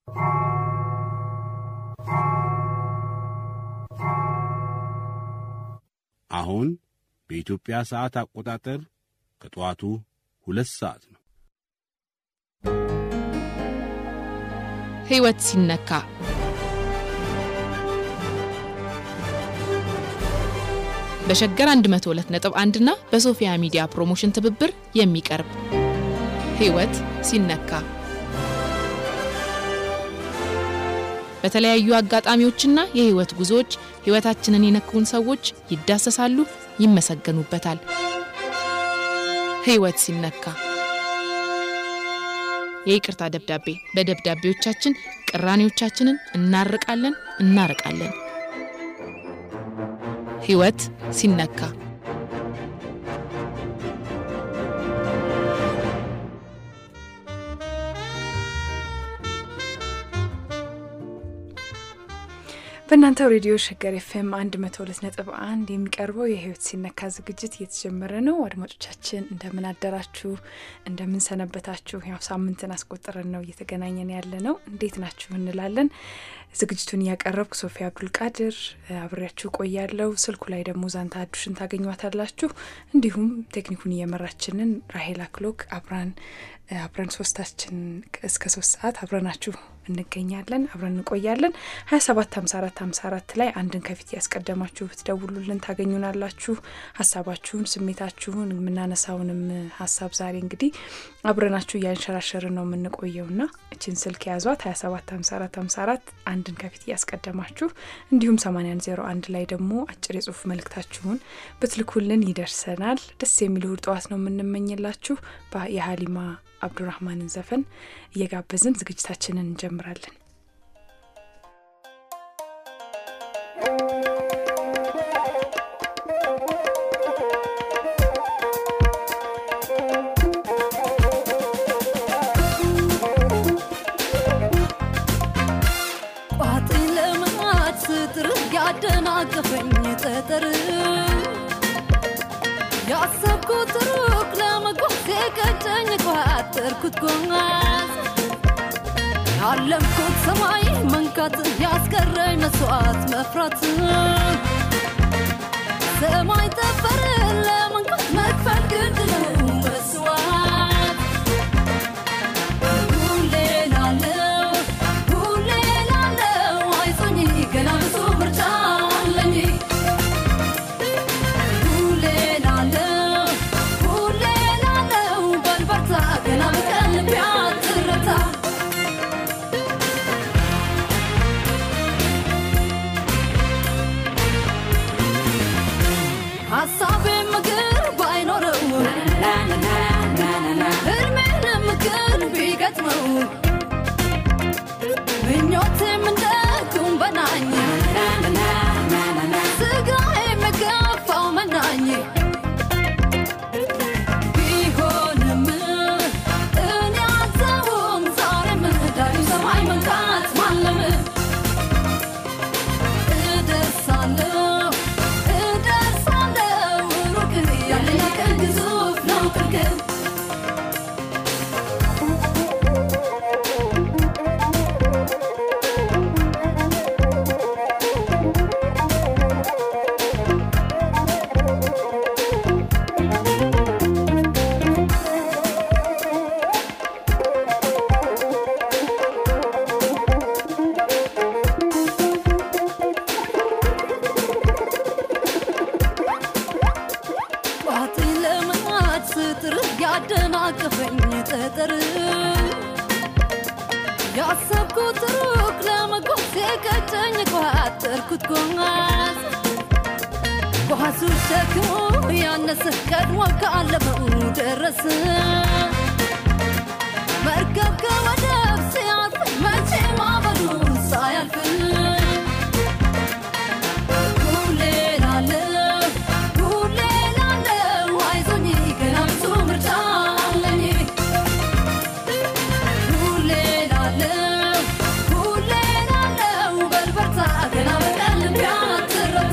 አሁን በኢትዮጵያ ሰዓት አቆጣጠር ከጠዋቱ ሁለት ሰዓት ነው። ሕይወት ሲነካ በሸገር 102.1 እና በሶፊያ ሚዲያ ፕሮሞሽን ትብብር የሚቀርብ ሕይወት ሲነካ በተለያዩ አጋጣሚዎችና የሕይወት ጉዞዎች ሕይወታችንን የነኩን ሰዎች ይዳሰሳሉ፣ ይመሰገኑበታል። ሕይወት ሲነካ የይቅርታ ደብዳቤ በደብዳቤዎቻችን ቅራኔዎቻችንን እናርቃለን፣ እናርቃለን። ሕይወት ሲነካ በእናንተው ሬዲዮ ሸገር ኤፍኤም አንድ መቶ ሁለት ነጥብ አንድ የሚቀርበው የህይወት ሲነካ ዝግጅት እየተጀመረ ነው። አድማጮቻችን እንደምን አደራችሁ? እንደምን ሰነበታችሁ? ያው ሳምንትን አስቆጥረን ነው እየተገናኘን ያለ ነው። እንዴት ናችሁ እንላለን። ዝግጅቱን እያቀረብኩ ሶፊያ አብዱልቃድር አብሬያችሁ ቆያለው። ስልኩ ላይ ደግሞ ዛንታ አዱሽን ታገኟታላችሁ። እንዲሁም ቴክኒኩን እየመራችንን ራሄል አክሎክ አብራን አብረን ሶስታችን እስከ ሶስት ሰዓት አብረናችሁ እንገኛለን። አብረን እንቆያለን። ሀያ ሰባት ሀምሳ አራት ሀምሳ አራት ላይ አንድን ከፊት ያስቀደማችሁ ብትደውሉልን ታገኙናላችሁ። ሀሳባችሁን፣ ስሜታችሁን የምናነሳውንም ሀሳብ ዛሬ እንግዲህ አብረናችሁ እያንሸራሸርን ነው የምንቆየው ና እችን ስልክ ያዟት ሀያ ሰባት ሀምሳ አራት ሀምሳ አራት አንድን ከፊት እያስቀደማችሁ እንዲሁም ሰማኒያን ዜሮ አንድ ላይ ደግሞ አጭር የጽሁፍ መልእክታችሁን ብትልኩልን ይደርሰናል። ደስ የሚል እሁድ ጠዋት ነው የምንመኝላችሁ የሀሊማ አብዱራህማንን ዘፈን እየጋበዝን ዝግጅታችንን እንጀምራለን። ቋጥ ለመናት ስጥር ያደናቀፈኝ ጠጠር ያሰብኩት ሩቅ ለመጓዝ የቀጨኝ ቋጠርኩት ጓዝ ያለምኩት ሰማይ መንካት ያስቀረኝ መስዋዕት መፍራት ሰማይ ጠፈር ለመንካት መክፈል ግድ ነው መስዋዕት ሁሌ ላለው ሁሌ ላለው አይዞኝ ገና ብዙ ምርጫ አለኝ ሁሌ ላለው ሁሌ ላለው በልበርታ ገና በቀን ልቤ አትረታ ሀሳቤ ምግር ባይኖረው ህልሜንም ግን ቢገጥመው ምኞቴም እንደ ኩንበናኝ ስጋዬ የገፋው መናኝ ቢሆንም እኔ አልተውም ዛሬም ዳግም ሰማይ መንካት ማለም እደርሳለሁ እደርሳለሁ ሩቅ ያለኝ ቀን ግዙፍ ነው ቅርቅር ቋጥ ለመናት ስጥር ያደናቀፈኝ ጠጠር ያሰብኩት ሩቅ ለመጓዝ የቀጨኝ ቋጠርኩት ጓዝ ጓዙ ሸክሙ ያነሰ ቀድሞ ካለመው ደረስ መርከብ ከወደብ ሲያልፍ መቼ ማበሉ ሳያልፍ ሁሌ ላለው ሁሌ ላለው አይዞኝ ገና ብዙ ምርጫ አለኝ ሁሌ ላለው ሁሌ ላለው በልበርታ ገና በቀን ልቤ አትረታ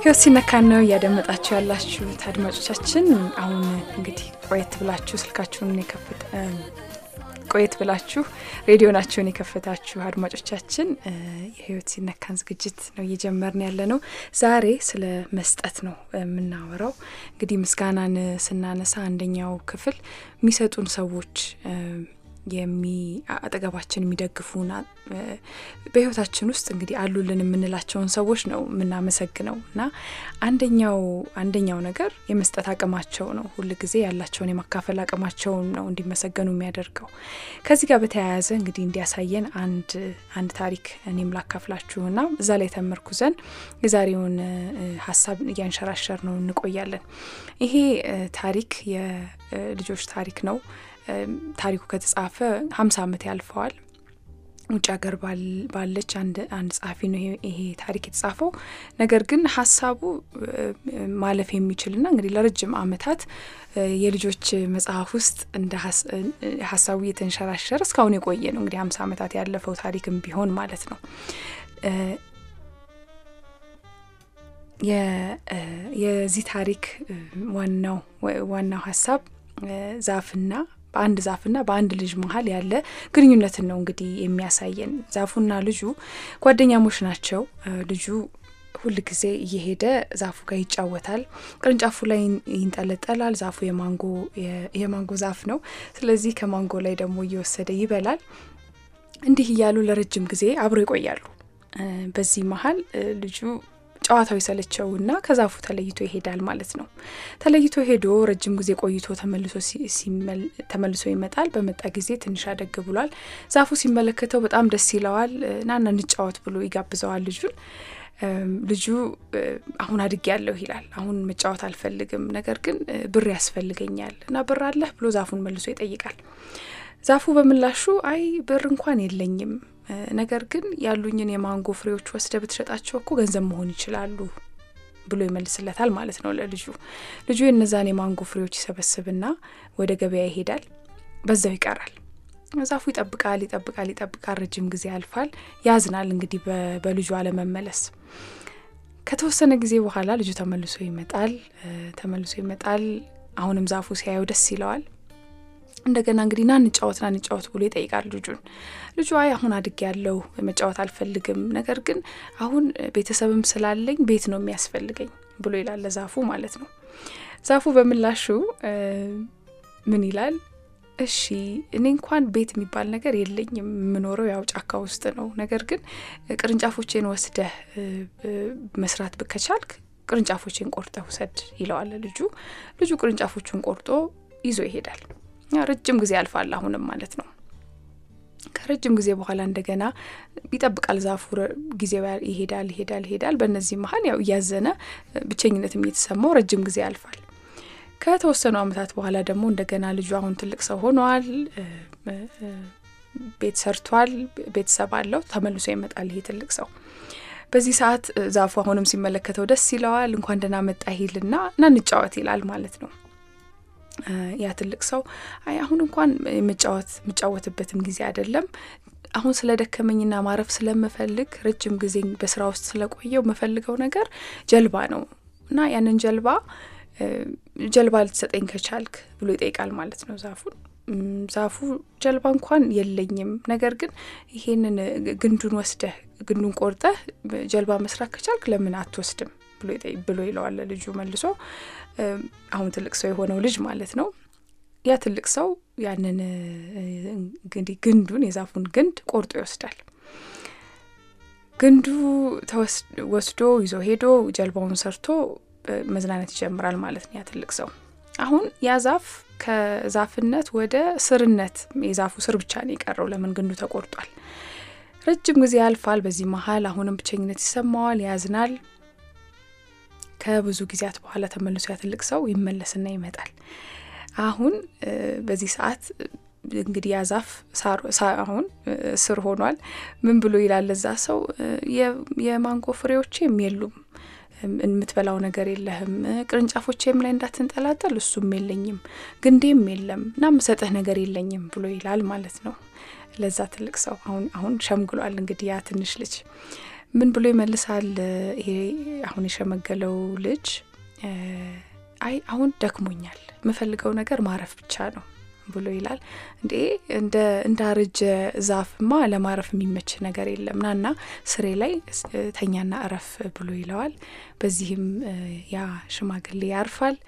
ህይወት ሲነካን ነው እያደመጣችሁ ያላችሁት አድማጮቻችን። አሁን እንግዲህ ቆየት ብላችሁ ስልካችሁን የከፍት ቆየት ብላችሁ ሬዲዮናችሁን የከፈታችሁ አድማጮቻችን የህይወት ሲነካን ዝግጅት ነው እየጀመርን ያለ ነው። ዛሬ ስለ መስጠት ነው የምናወራው። እንግዲህ ምስጋናን ስናነሳ አንደኛው ክፍል የሚሰጡን ሰዎች የሚ አጠገባችን የሚደግፉን በህይወታችን ውስጥ እንግዲህ አሉልን የምንላቸውን ሰዎች ነው የምናመሰግነው እና አንደኛው አንደኛው ነገር የመስጠት አቅማቸው ነው። ሁል ጊዜ ያላቸውን የማካፈል አቅማቸውን ነው እንዲመሰገኑ የሚያደርገው። ከዚህ ጋር በተያያዘ እንግዲህ እንዲያሳየን አንድ አንድ ታሪክ እኔም ላካፍላችሁና እዛ ላይ ተመርኩዘን የዛሬውን ሀሳብ እያንሸራሸር ነው እንቆያለን። ይሄ ታሪክ የልጆች ታሪክ ነው። ታሪኩ ከተጻፈ ሀምሳ ዓመት ያልፈዋል። ውጭ ሀገር ባለች አንድ አንድ ጸሐፊ ነው ይሄ ታሪክ የተጻፈው። ነገር ግን ሀሳቡ ማለፍ የሚችልና እንግዲህ ለረጅም ዓመታት የልጆች መጽሐፍ ውስጥ እንደ ሀሳቡ እየተንሸራሸረ እስካሁን የቆየ ነው። እንግዲህ ሀምሳ ዓመታት ያለፈው ታሪክም ቢሆን ማለት ነው። የዚህ ታሪክ ዋናው ዋናው ሀሳብ ዛፍና በአንድ ዛፍና በአንድ ልጅ መሀል ያለ ግንኙነትን ነው እንግዲህ የሚያሳየን። ዛፉና ልጁ ጓደኛሞች ናቸው። ልጁ ሁል ጊዜ እየሄደ ዛፉ ጋር ይጫወታል። ቅርንጫፉ ላይ ይንጠለጠላል። ዛፉ የማንጎ የማንጎ ዛፍ ነው። ስለዚህ ከማንጎ ላይ ደግሞ እየወሰደ ይበላል። እንዲህ እያሉ ለረጅም ጊዜ አብሮ ይቆያሉ። በዚህ መሀል ልጁ ጨዋታው የሰለቸውና ከዛፉ ተለይቶ ይሄዳል ማለት ነው። ተለይቶ ሄዶ ረጅም ጊዜ ቆይቶ ተመልሶ ይመጣል። በመጣ ጊዜ ትንሽ አደግ ብሏል። ዛፉ ሲመለከተው በጣም ደስ ይለዋል። ናና እንጫወት ብሎ ይጋብዘዋል ልጁን። ልጁ አሁን አድግ ያለሁ ይላል። አሁን መጫወት አልፈልግም፣ ነገር ግን ብር ያስፈልገኛል እና ብር አለህ ብሎ ዛፉን መልሶ ይጠይቃል። ዛፉ በምላሹ አይ ብር እንኳን የለኝም ነገር ግን ያሉኝን የማንጎ ፍሬዎች ወስደ ብትሸጣቸው እኮ ገንዘብ መሆን ይችላሉ ብሎ ይመልስለታል ማለት ነው ለልጁ። ልጁ የነዛን የማንጎ ፍሬዎች ይሰበስብና ወደ ገበያ ይሄዳል። በዛው ይቀራል። ዛፉ ይጠብቃል፣ ይጠብቃል፣ ይጠብቃል። ረጅም ጊዜ ያልፋል። ያዝናል እንግዲህ በልጁ አለመመለስ። ከተወሰነ ጊዜ በኋላ ልጁ ተመልሶ ይመጣል። ተመልሶ ይመጣል። አሁንም ዛፉ ሲያየው ደስ ይለዋል። እንደገና እንግዲህ ና እንጫወት ና እንጫወት ብሎ ይጠይቃል ልጁን። ልጁ አይ አሁን አድግ ያለው መጫወት አልፈልግም፣ ነገር ግን አሁን ቤተሰብም ስላለኝ ቤት ነው የሚያስፈልገኝ ብሎ ይላል ለዛፉ ማለት ነው። ዛፉ በምላሹ ምን ይላል? እሺ እኔ እንኳን ቤት የሚባል ነገር የለኝም፣ የምኖረው ያው ጫካ ውስጥ ነው። ነገር ግን ቅርንጫፎቼን ወስደህ መስራት ከቻልክ ቅርንጫፎቼን ቆርጠህ ውሰድ ይለዋል ልጁ። ልጁ ቅርንጫፎቹን ቆርጦ ይዞ ይሄዳል። ረጅም ጊዜ ያልፋል አሁንም ማለት ነው። ከረጅም ጊዜ በኋላ እንደገና ይጠብቃል ዛፉ። ጊዜው ይሄዳል ይሄዳል ይሄዳል። በእነዚህ መሀል ያው እያዘነ ብቸኝነትም እየተሰማው ረጅም ጊዜ ያልፋል። ከተወሰኑ ዓመታት በኋላ ደግሞ እንደገና ልጁ አሁን ትልቅ ሰው ሆኗል። ቤት ሰርቷል፣ ቤተሰብ አለው። ተመልሶ ይመጣል ይሄ ትልቅ ሰው። በዚህ ሰዓት ዛፉ አሁንም ሲመለከተው ደስ ይለዋል። እንኳን ደህና መጣ ይልና እና እንጫወት ይላል ማለት ነው። ያ ትልቅ ሰው አይ አሁን እንኳን የምጫወት የምጫወትበትም ጊዜ አይደለም። አሁን ስለ ደከመኝና ማረፍ ስለምፈልግ ረጅም ጊዜ በስራ ውስጥ ስለቆየው የምፈልገው ነገር ጀልባ ነው እና ያንን ጀልባ ጀልባ ልትሰጠኝ ከቻልክ ብሎ ይጠይቃል ማለት ነው ዛፉን። ዛፉ ጀልባ እንኳን የለኝም፣ ነገር ግን ይሄንን ግንዱን ወስደህ ግንዱን ቆርጠህ ጀልባ መስራት ከቻልክ ለምን አትወስድም ብሎ ይለዋል ልጁ መልሶ። አሁን ትልቅ ሰው የሆነው ልጅ ማለት ነው። ያ ትልቅ ሰው ያንን እንግዲህ ግንዱን የዛፉን ግንድ ቆርጦ ይወስዳል። ግንዱ ወስዶ ይዞ ሄዶ ጀልባውን ሰርቶ መዝናናት ይጀምራል ማለት ነው ያ ትልቅ ሰው። አሁን ያ ዛፍ ከዛፍነት ወደ ስርነት የዛፉ ስር ብቻ ነው የቀረው። ለምን ግንዱ ተቆርጧል። ረጅም ጊዜ ያልፋል። በዚህ መሀል አሁንም ብቸኝነት ይሰማዋል፣ ያዝናል። ከብዙ ጊዜያት በኋላ ተመልሶ ያ ትልቅ ሰው ይመለስና ይመጣል። አሁን በዚህ ሰዓት እንግዲህ ያ ዛፍ አሁን ስር ሆኗል። ምን ብሎ ይላል እዛ ሰው የማንጎ ፍሬዎቼም የሉም የምትበላው ነገር የለህም፣ ቅርንጫፎቼም ላይ እንዳትንጠላጠል እሱም የለኝም፣ ግንዴም የለም እና ምሰጥህ ነገር የለኝም ብሎ ይላል ማለት ነው ለዛ ትልቅ ሰው። አሁን አሁን ሸምግሏል እንግዲህ ያ ትንሽ ልጅ ምን ብሎ ይመልሳል? ይሄ አሁን የሸመገለው ልጅ አይ አሁን ደክሞኛል፣ የምፈልገው ነገር ማረፍ ብቻ ነው ብሎ ይላል። እንዴ እንደ እንዳረጀ ዛፍማ ለማረፍ የሚመች ነገር የለም፣ ናና ስሬ ላይ ተኛና እረፍ ብሎ ይለዋል። በዚህም ያ ሽማግሌ ያርፋል፣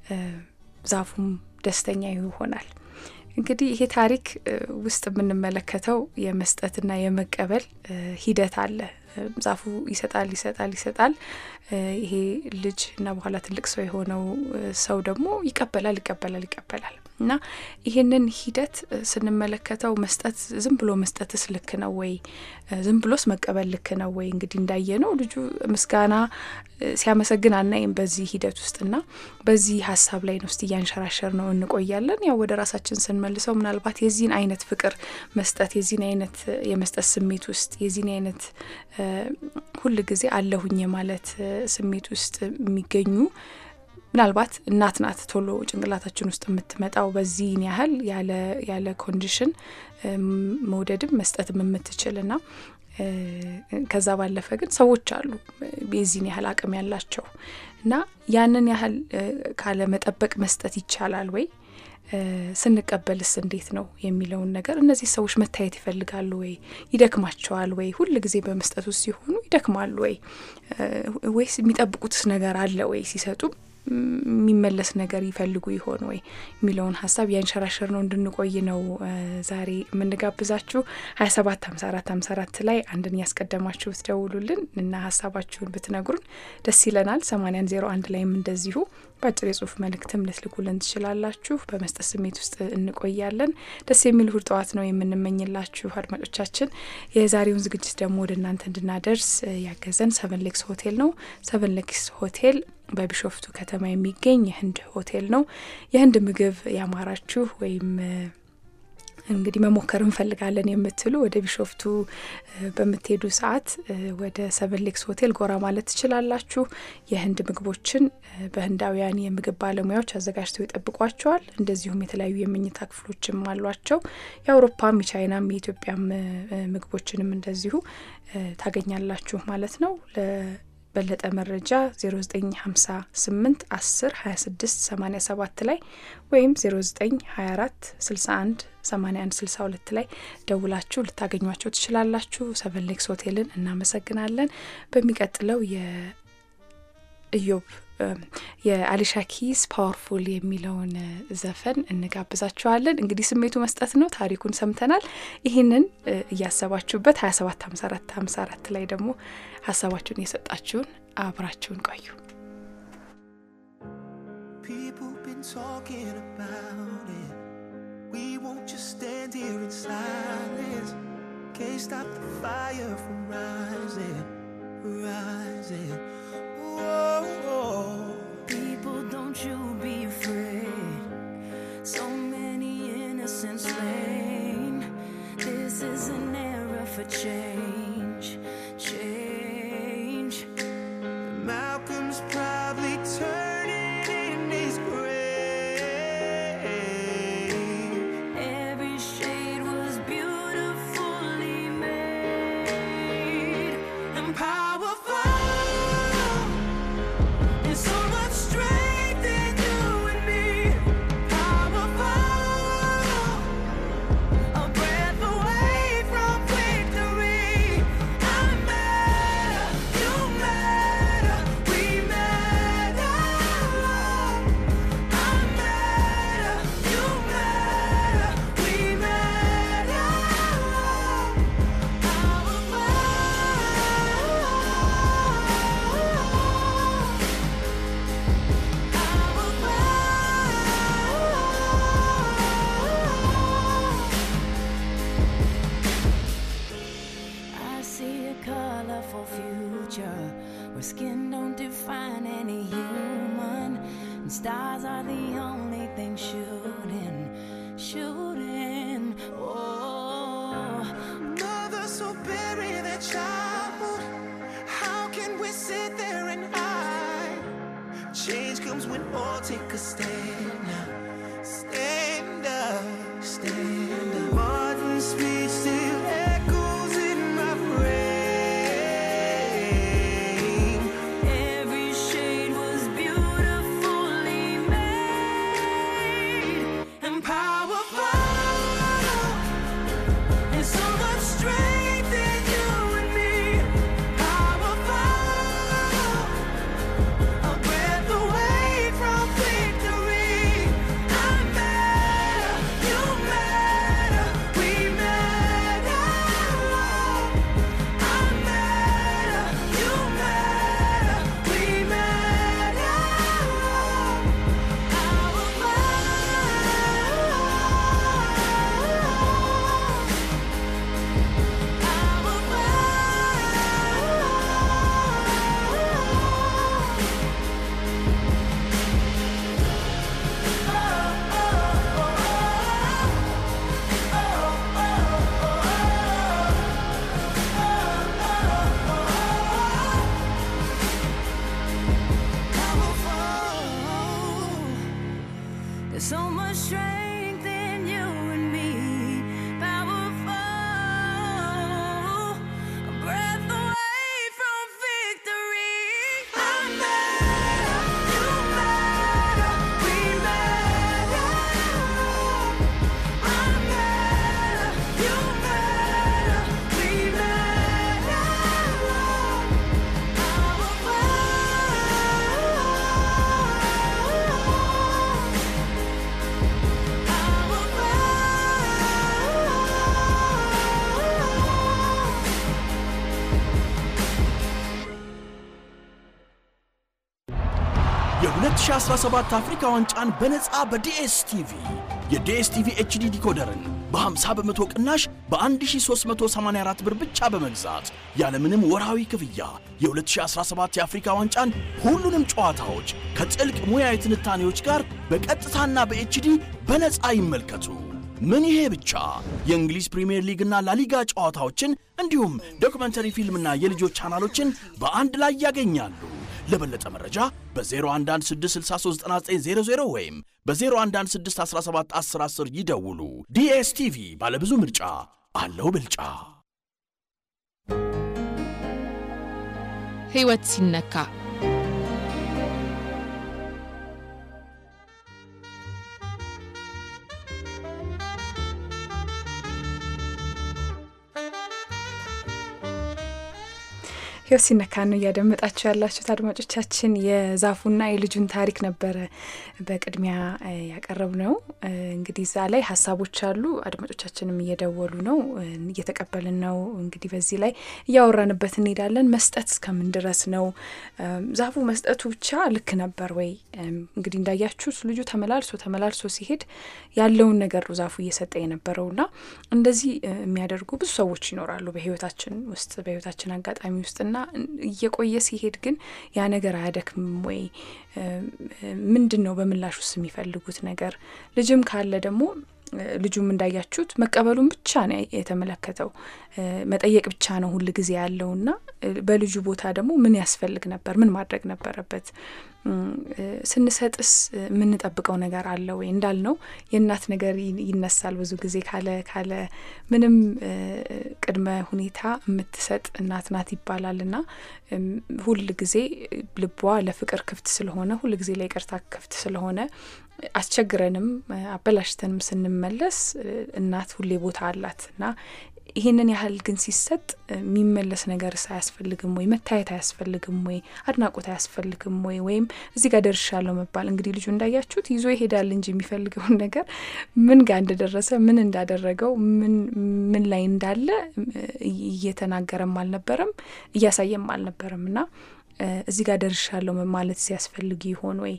ዛፉም ደስተኛ ይሆናል። እንግዲህ ይሄ ታሪክ ውስጥ የምንመለከተው የመስጠትና የመቀበል ሂደት አለ። ዛፉ ይሰጣል ይሰጣል ይሰጣል። ይሄ ልጅ እና በኋላ ትልቅ ሰው የሆነው ሰው ደግሞ ይቀበላል ይቀበላል ይቀበላል እና ይህንን ሂደት ስንመለከተው መስጠት ዝም ብሎ መስጠትስ ልክ ነው ወይ? ዝም ብሎስ መቀበል ልክ ነው ወይ? እንግዲህ እንዳየ ነው ልጁ ምስጋና ሲያመሰግን አናይም በዚህ ሂደት ውስጥ እና በዚህ ሀሳብ ላይ ነው ውስጥ እያንሸራሸር ነው እንቆያለን። ያው ወደ ራሳችን ስንመልሰው ምናልባት የዚህን አይነት ፍቅር መስጠት የዚህን አይነት የመስጠት ስሜት ውስጥ የዚህን አይነት ሁል ጊዜ አለሁኝ የማለት ስሜት ውስጥ የሚገኙ ምናልባት እናት ናት ቶሎ ጭንቅላታችን ውስጥ የምትመጣው በዚህን ያህል ያለ ኮንዲሽን መውደድም መስጠትም የምትችል ና ከዛ ባለፈ ግን ሰዎች አሉ የዚህን ያህል አቅም ያላቸው እና ያንን ያህል ካለ መጠበቅ መስጠት ይቻላል ወይ? ስንቀበልስ እንዴት ነው የሚለውን ነገር እነዚህ ሰዎች መታየት ይፈልጋሉ ወይ? ይደክማቸዋል ወይ? ሁል ጊዜ በመስጠት ውስጥ ሲሆኑ ይደክማሉ ወይ? ወይስ የሚጠብቁትስ ነገር አለ ወይ? ሲሰጡም የሚመለስ ነገር ይፈልጉ ይሆን ወይ የሚለውን ሀሳብ ያንሸራሸር ነው እንድንቆይ ነው ዛሬ የምንጋብዛችሁ። ሀያ ሰባት ሀምሳ አራት ሀምሳ አራት ላይ አንድን ያስቀደማችሁ ብትደውሉልን እና ሀሳባችሁን ብትነግሩን ደስ ይለናል። ሰማኒያን ዜሮ አንድ ላይም እንደዚሁ በአጭር የጽሁፍ መልእክትም ልትልኩልን ትችላላችሁ። በመስጠት ስሜት ውስጥ እንቆያለን። ደስ የሚል እሁድ ጠዋት ነው የምንመኝላችሁ አድማጮቻችን። የዛሬውን ዝግጅት ደግሞ ወደ እናንተ እንድናደርስ ያገዘን ሰቨን ሌክስ ሆቴል ነው። ሰቨን ሌክስ ሆቴል በቢሾፍቱ ከተማ የሚገኝ የህንድ ሆቴል ነው። የህንድ ምግብ ያማራችሁ ወይም እንግዲህ መሞከር እንፈልጋለን የምትሉ ወደ ቢሾፍቱ በምትሄዱ ሰዓት ወደ ሰቨን ሌክስ ሆቴል ጎራ ማለት ትችላላችሁ። የህንድ ምግቦችን በህንዳውያን የምግብ ባለሙያዎች አዘጋጅተው ይጠብቋቸዋል። እንደዚሁም የተለያዩ የመኝታ ክፍሎችም አሏቸው። የአውሮፓም የቻይናም የኢትዮጵያም ምግቦችንም እንደዚሁ ታገኛላችሁ ማለት ነው። በለጠ መረጃ 0958 10 26 87 ላይ ወይም 0924 61 81 62 ላይ ደውላችሁ ልታገኟቸው ትችላላችሁ። ሰቨን ሌክስ ሆቴልን እናመሰግናለን። በሚቀጥለው የኢዮብ የአሊሻ ኪስ ፓወርፉል የሚለውን ዘፈን እንጋብዛችኋለን። እንግዲህ ስሜቱ መስጠት ነው። ታሪኩን ሰምተናል። ይህንን እያሰባችሁበት 27 54 54 ላይ ደግሞ ሀሳባችሁን እየሰጣችሁን አብራችሁን ቆዩ። People been talking about it. We won't just stand here in silence. Can't stop the fire from rising, rising. Whoa. People, don't you be afraid. So many innocents slain. This is an era for change, change. Malcolm's probably turning in his grave. Every shade was beautifully made and powerful. There's so much strength in you and me. Powerful. A breath away from victory. I matter, you matter, we matter. I matter, you matter, we matter. I see a colorful future where skin don't define any human, and stars are the only thing shooting, shooting. Oh, Mothers so bury their child. How can we sit there and hide? Change comes when all take a stand now. Stand up, stand up. Martin's speech still echoes in my brain. strength in you and me. Powerful, a breath away from victory. I'm better, you better, we better. I'm better, you better, we better. የ2017 አፍሪካ ዋንጫን በነፃ በዲኤስቲቪ የዲኤስቲቪ ኤችዲ ዲኮደርን በ50 በመቶ ቅናሽ በ1384 ብር ብቻ በመግዛት ያለምንም ወርሃዊ ክፍያ የ2017 የአፍሪካ ዋንጫን ሁሉንም ጨዋታዎች ከጥልቅ ሙያዊ ትንታኔዎች ጋር በቀጥታና በኤችዲ በነፃ ይመልከቱ። ምን ይሄ ብቻ! የእንግሊዝ ፕሪምየር ሊግና ላሊጋ ጨዋታዎችን እንዲሁም ዶክመንተሪ ፊልምና የልጆች ቻናሎችን በአንድ ላይ ያገኛሉ። ለበለጠ መረጃ በ0116639900 ወይም በ0116171010 ይደውሉ። ዲኤስቲቪ ባለብዙ ምርጫ አለው ብልጫ። ሕይወት ሲነካ ህይወት ሲነካ ነው እያደመጣችሁ ያላችሁት አድማጮቻችን። የዛፉና የልጁን ታሪክ ነበረ በቅድሚያ ያቀረብ ነው። እንግዲህ እዛ ላይ ሀሳቦች አሉ። አድማጮቻችንም እየደወሉ ነው፣ እየተቀበልን ነው። እንግዲህ በዚህ ላይ እያወራንበት እንሄዳለን። መስጠት እስከምን ድረስ ነው? ዛፉ መስጠቱ ብቻ ልክ ነበር ወይ? እንግዲህ እንዳያችሁት ልጁ ተመላልሶ ተመላልሶ ሲሄድ ያለውን ነገር ነው ዛፉ እየሰጠ የነበረውና እንደዚህ የሚያደርጉ ብዙ ሰዎች ይኖራሉ በህይወታችን ውስጥ በህይወታችን አጋጣሚ ውስጥና እየቆየ ሲሄድ ግን ያ ነገር አያደክምም ወይ? ምንድን ነው በምላሽ ውስጥ የሚፈልጉት ነገር? ልጅም ካለ ደግሞ ልጁም እንዳያችሁት መቀበሉን ብቻ ነው የተመለከተው። መጠየቅ ብቻ ነው ሁል ጊዜ ያለውና በልጁ ቦታ ደግሞ ምን ያስፈልግ ነበር? ምን ማድረግ ነበረበት? ስንሰጥስ የምንጠብቀው ነገር አለ ወይ? እንዳልነው የእናት ነገር ይነሳል ብዙ ጊዜ ካለ ካለ ምንም ቅድመ ሁኔታ የምትሰጥ እናት ናት ይባላል እና ሁል ጊዜ ልቧ ለፍቅር ክፍት ስለሆነ ሁል ጊዜ ለይቅርታ ክፍት ስለሆነ አስቸግረንም አበላሽተንም ስንመለስ እናት ሁሌ ቦታ አላት እና ይህንን ያህል ግን ሲሰጥ የሚመለስ ነገርስ አያስፈልግም ወይ? መታየት አያስፈልግም ወይ? አድናቆት አያስፈልግም ወይ? ወይም እዚህ ጋር ደርሻለሁ መባል እንግዲህ ልጁ እንዳያችሁት ይዞ ይሄዳል እንጂ የሚፈልገውን ነገር ምን ጋር እንደደረሰ ምን እንዳደረገው ምን ላይ እንዳለ እየተናገረም አልነበረም እያሳየም አልነበረም እና እዚህ ጋር ደርሻለሁ ማለት ሲያስፈልግ ይሆን ወይ?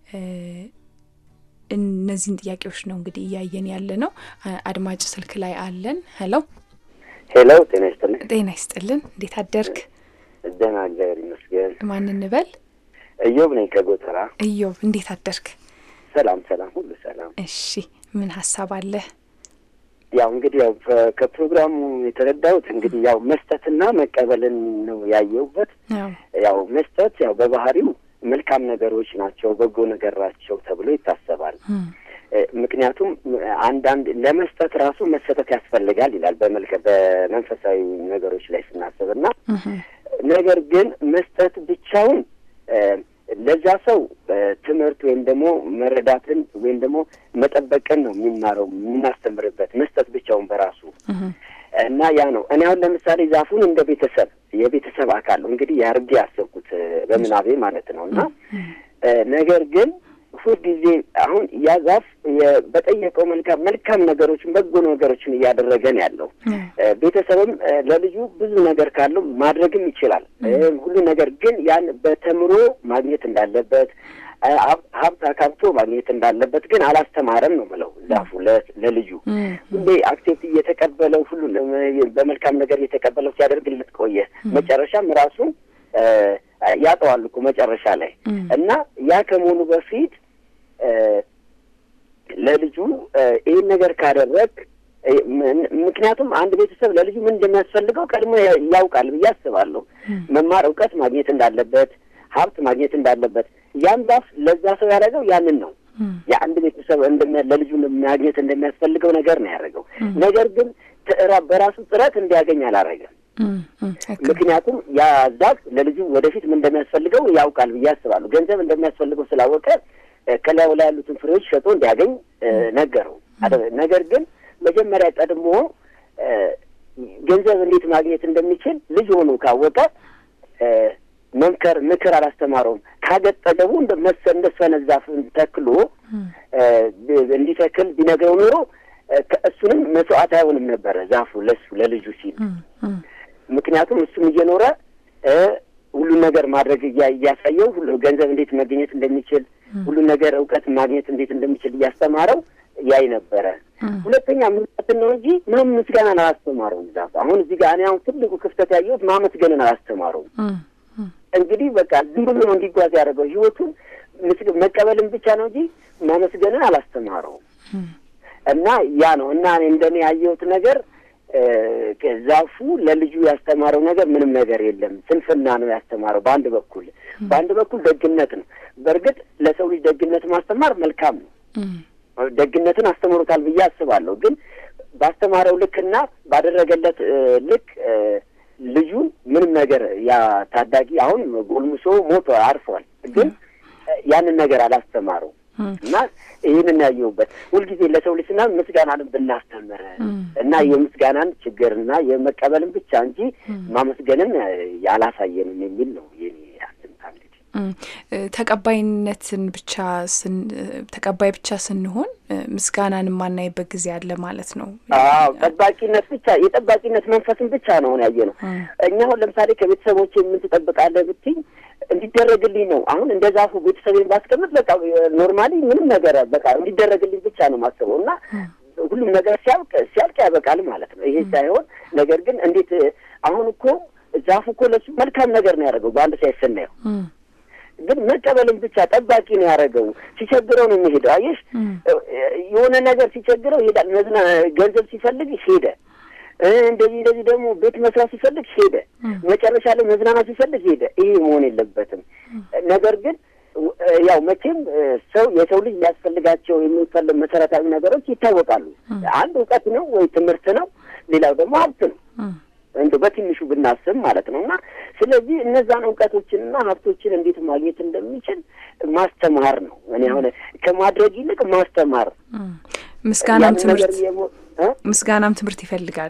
እነዚህን ጥያቄዎች ነው እንግዲህ እያየን ያለ ነው። አድማጭ ስልክ ላይ አለን። ሄሎ ሄሎ፣ ጤና ይስጥልን። ጤና ይስጥልን። እንዴት አደርክ? ደህና እግዚአብሔር ይመስገን። ማን እንበል? እዮብ ነኝ ከጎተራ። እዮብ እንዴት አደርክ? ሰላም ሰላም፣ ሁሉ ሰላም። እሺ፣ ምን ሀሳብ አለ? ያው እንግዲህ ያው ከፕሮግራሙ የተረዳሁት እንግዲህ ያው መስጠትና መቀበልን ነው ያየሁበት። ያው መስጠት ያው በባህሪው መልካም ነገሮች ናቸው፣ በጎ ነገር ናቸው ተብሎ ይታሰባል። ምክንያቱም አንዳንድ ለመስጠት ራሱ መሰጠት ያስፈልጋል ይላል በመልከ በመንፈሳዊ ነገሮች ላይ ስናስብ እና ነገር ግን መስጠት ብቻውን ለዛ ሰው ትምህርት ወይም ደግሞ መረዳትን ወይም ደግሞ መጠበቅን ነው የሚማረው የምናስተምርበት መስጠት ብቻውን በራሱ እና ያ ነው። እኔ አሁን ለምሳሌ ዛፉን እንደ ቤተሰብ የቤተሰብ አካል ነው እንግዲህ ያርጌ ያሰብኩት በምናቤ ማለት ነው እና ነገር ግን ሁልጊዜ አሁን ያ ዛፍ በጠየቀው መልካም መልካም ነገሮችን በጎ ነገሮችን እያደረገን ያለው ቤተሰብም ለልጁ ብዙ ነገር ካለው ማድረግም ይችላል ሁሉ ነገር ግን ያን በተምሮ ማግኘት እንዳለበት ሀብት አካብቶ ማግኘት እንዳለበት ግን አላስተማረም ነው ምለው ዛፉ ለልጁ ሁሌ አክሴፕት እየተቀበለው ሁሉ በመልካም ነገር እየተቀበለው ሲያደርግለት ቆየ። መጨረሻም ራሱ ያጠዋል እኮ መጨረሻ ላይ እና ያ ከመሆኑ በፊት ለልጁ ይህን ነገር ካደረግ ምክንያቱም አንድ ቤተሰብ ለልጁ ምን እንደሚያስፈልገው ቀድሞ ያውቃል ብዬ አስባለሁ። መማር እውቀት ማግኘት እንዳለበት፣ ሀብት ማግኘት እንዳለበት ያን ዛፍ ለዛ ሰው ያደረገው ያንን ነው። የአንድ ቤተሰብ ለልጁ ማግኘት እንደሚያስፈልገው ነገር ነው ያደረገው። ነገር ግን በራሱ ጥረት እንዲያገኝ አላረገም። ምክንያቱም ያ ዛፍ ለልጁ ወደፊት ምን እንደሚያስፈልገው ያውቃል ብዬ አስባለሁ። ገንዘብ እንደሚያስፈልገው ስላወቀ ከላዩ ላይ ያሉትን ፍሬዎች ሸጦ እንዲያገኝ ነገረው። ነገር ግን መጀመሪያ ቀድሞ ገንዘብ እንዴት ማግኘት እንደሚችል ልጅ ሆኖ ካወቀ መምከር ምክር አላስተማረውም። ካገጠገቡ እንደሰነ ዛፍ ተክሎ እንዲተክል ቢነግረው ኖሮ እሱንም መስዋዕት አይሆንም ነበረ ዛፉ ለሱ ለልጁ ሲል። ምክንያቱም እሱም እየኖረ ሁሉን ነገር ማድረግ እያሳየው ገንዘብ እንዴት መገኘት እንደሚችል ሁሉን ነገር እውቀት ማግኘት እንዴት እንደሚችል እያስተማረው ያይ ነበረ። ሁለተኛ ምንትን ነው እንጂ ምንም ምስጋናን አላስተማረውም ዛፉ። አሁን እዚህ ጋር እኔ አሁን ትልቁ ክፍተት ያየሁት ማመስገንን አላስተማረውም። እንግዲህ በቃ ዝም ብሎ እንዲጓዝ ያደረገው ህይወቱን መቀበልን ብቻ ነው እንጂ ማመስገንን አላስተማረውም። እና ያ ነው እና እኔ እንደኔ ያየሁት ነገር ዛፉ ለልጁ ያስተማረው ነገር ምንም ነገር የለም። ስንፍና ነው ያስተማረው በአንድ በኩል፣ በአንድ በኩል ደግነት ነው። በእርግጥ ለሰው ልጅ ደግነት ማስተማር መልካም ነው። ደግነትን አስተምሮታል ብዬ አስባለሁ። ግን ባስተማረው ልክና ባደረገለት ልክ ልጁን ምንም ነገር ያ ታዳጊ አሁን ጎልምሶ ሞቶ አርፏል። ግን ያንን ነገር አላስተማረው እና ይህንን ያየሁበት ሁልጊዜ ለሰው ልጅ ስና ምስጋናን ብናስተምር እና የምስጋናን ችግርና የመቀበልን ብቻ እንጂ ማመስገንን ያላሳየንም የሚል ነው የኔ አንድምታ። እንግዲህ ተቀባይነትን ብቻ ተቀባይ ብቻ ስንሆን ምስጋናን የማናይበት ጊዜ አለ ማለት ነው። አዎ ጠባቂነት ብቻ የጠባቂነት መንፈስን ብቻ ነው አሁን ያየ ነው። እኛ አሁን ለምሳሌ ከቤተሰቦች ምን ትጠብቃለህ ብትኝ እንዲደረግልኝ ነው። አሁን እንደ ዛፉ ቤተሰቤን ባስቀምጥ በቃ ኖርማሊ ምንም ነገር በቃ እንዲደረግልኝ ብቻ ነው ማስበው እና ሁሉም ነገር ሲያልቅ ሲያልቅ ያበቃል ማለት ነው። ይሄ ሳይሆን ነገር ግን እንዴት አሁን እኮ ዛፉ እኮ ለሱ መልካም ነገር ነው ያደረገው በአንድ ሳይት ስናየው ግን መቀበልን ብቻ ጠባቂ ነው ያደረገው። ሲቸግረው ነው የሚሄደው። አየሽ የሆነ ነገር ሲቸግረው ይሄዳል። መዝና ገንዘብ ሲፈልግ ሄደ። እንደዚህ እንደዚህ ደግሞ ቤት መስራት ሲፈልግ ሄደ። መጨረሻ ላይ መዝናናት ሲፈልግ ሄደ። ይሄ መሆን የለበትም። ነገር ግን ያው መቼም ሰው የሰው ልጅ ሊያስፈልጋቸው የሚፈልግ መሰረታዊ ነገሮች ይታወቃሉ። አንድ እውቀት ነው ወይ ትምህርት ነው፣ ሌላው ደግሞ ሀብት ነው እንደው በትንሹ ብናስብ ማለት ነው። እና ስለዚህ እነዛን እውቀቶችንና ሀብቶችን እንዴት ማግኘት እንደሚችል ማስተማር ነው። እኔ አሁን ከማድረግ ይልቅ ማስተማር ምስጋናም ትምህርት ምስጋናም ትምህርት ይፈልጋል።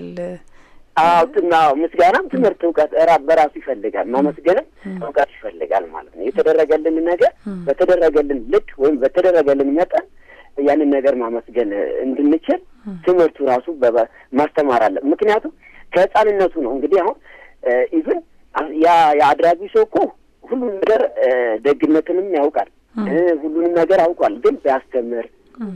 አዎ አዎ፣ ምስጋናም ትምህርት እውቀት ራ በራሱ ይፈልጋል። ማመስገንም እውቀት ይፈልጋል ማለት ነው። የተደረገልን ነገር በተደረገልን ልክ ወይም በተደረገልን መጠን ያንን ነገር ማመስገን እንድንችል ትምህርቱ ራሱ ማስተማር አለ። ምክንያቱም ከህፃንነቱ ነው እንግዲህ አሁን ኢቭን ያ የአድራጊ ሰው እኮ ሁሉም ነገር ደግነትንም ያውቃል፣ ሁሉንም ነገር አውቋል። ግን ቢያስተምር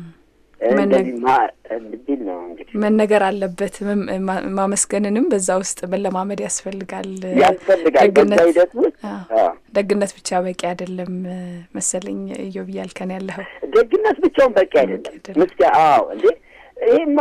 እንደዚህ ቢል ነው እንግዲህ መነገር አለበት። ማመስገንንም በዛ ውስጥ መለማመድ ያስፈልጋል ያስፈልጋል። በዛ ሂደት ውስጥ ደግነት ብቻ በቂ አይደለም መሰለኝ እዮብ እያልከን ያለኸው። ደግነት ብቻውን በቂ አይደለም። ምስጋ አዎ እንዴ ይሄማ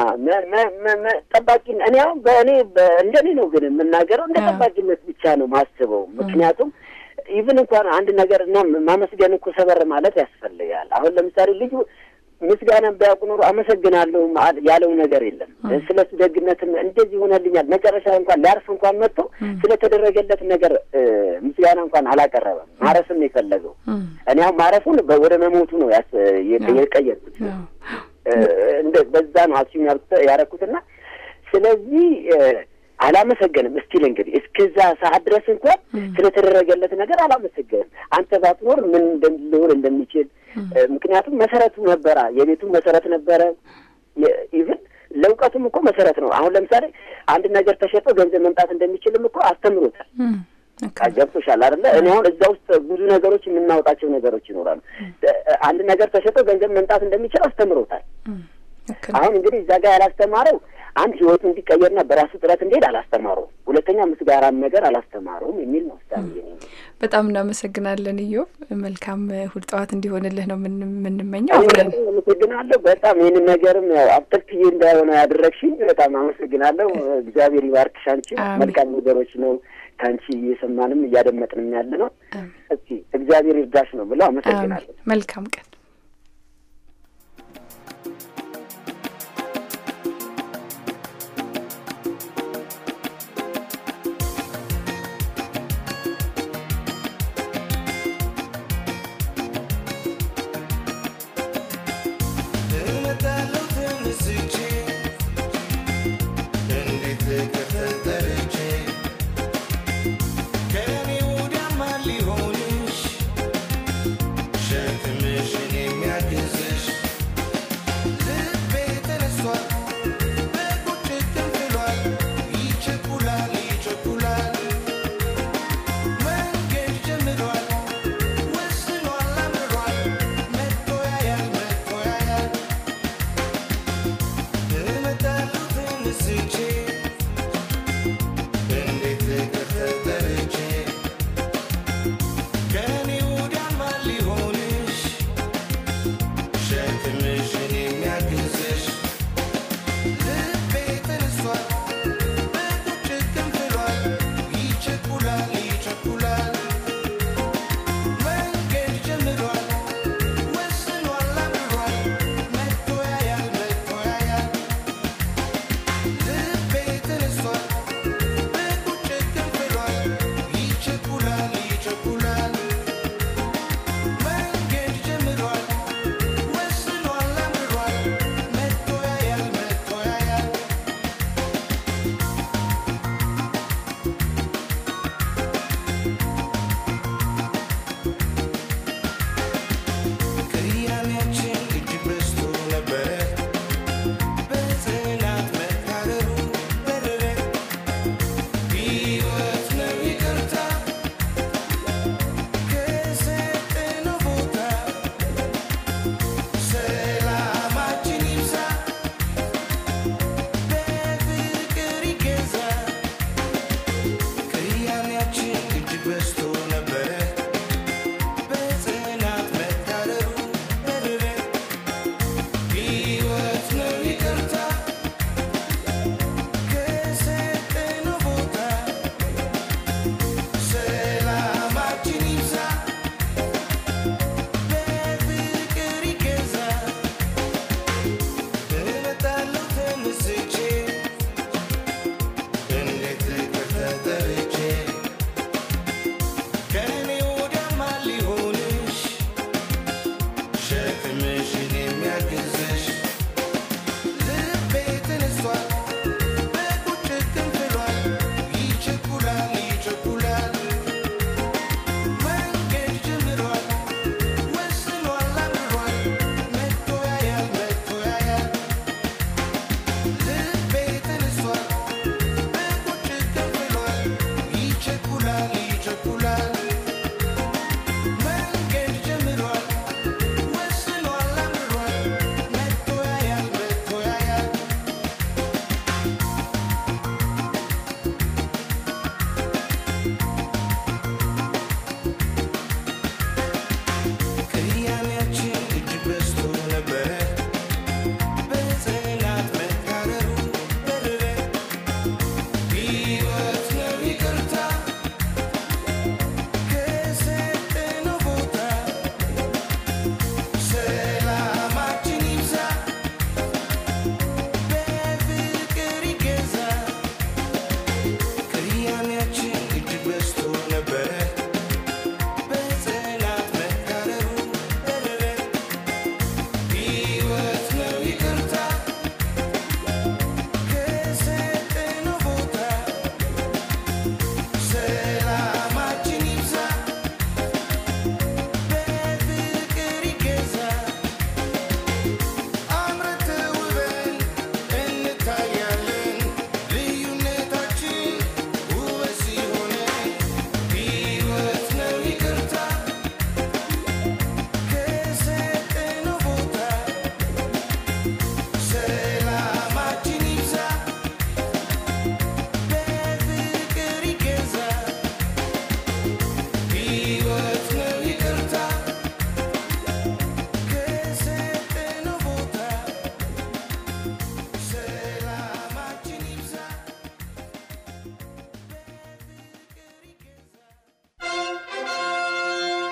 ጠባቂ እኔ አሁን በእኔ እንደኔ ነው ግን የምናገረው እንደ ጠባቂነት ብቻ ነው ማስበው። ምክንያቱም ኢቭን እንኳን አንድ ነገር እና ማመስገን እኮ ሰበር ማለት ያስፈልጋል። አሁን ለምሳሌ ልጁ ምስጋናን ቢያውቁ ኖሮ አመሰግናለሁ ያለው ነገር የለም። ስለ እሱ ደግነትም እንደዚህ ሆነልኛል መጨረሻ እንኳን ሊያርፍ እንኳን መጥቶ ስለተደረገለት ነገር ምስጋና እንኳን አላቀረበም። ማረፍም የፈለገው እኔ አሁን ማረፉን ወደ መሞቱ ነው የቀየርኩት። በዛ ነው አስዩም ያደረኩትና ስለዚህ አላመሰገንም። እስቲል እንግዲህ እስከዛ ሰዓት ድረስ እንኳን ስለተደረገለት ነገር አላመሰገንም። አንተ ባትኖር ምን ሊሆን እንደሚችል ምክንያቱም መሰረቱ ነበረ፣ የቤቱ መሰረት ነበረ። ኢቭን ለእውቀቱም እኮ መሰረት ነው። አሁን ለምሳሌ አንድ ነገር ተሸጦ ገንዘብ መምጣት እንደሚችልም እኮ አስተምሮታል። ገብቶሻል አይደለ? እኔ አሁን እዛ ውስጥ ብዙ ነገሮች የምናወጣቸው ነገሮች ይኖራሉ። አንድ ነገር ተሸጦ ገንዘብ መምጣት እንደሚችል አስተምሮታል። አሁን እንግዲህ እዛ ጋር ያላስተማረው አንድ ህይወቱ እንዲቀየርና በራሱ ጥረት እንዲሄድ አላስተማረውም። ሁለተኛ ምስጋናም ነገር አላስተማረውም የሚል ነው። በጣም እናመሰግናለን ኢዮብ። መልካም እሑድ ጠዋት እንዲሆንልህ ነው የምንመኘው። አመሰግናለሁ በጣም ይህንን ነገርም ያው አብጠልትዬ እንዳይሆነ ያደረግሽኝ በጣም አመሰግናለሁ። እግዚአብሔር ይባርክሽ። አንቺ መልካም ነገሮች ነው ከአንቺ እየሰማንም እያደመጥንም ያለ ነው። እስኪ እግዚአብሔር ይርዳሽ ነው ብለው አመሰግናለሁ። መልካም ቀን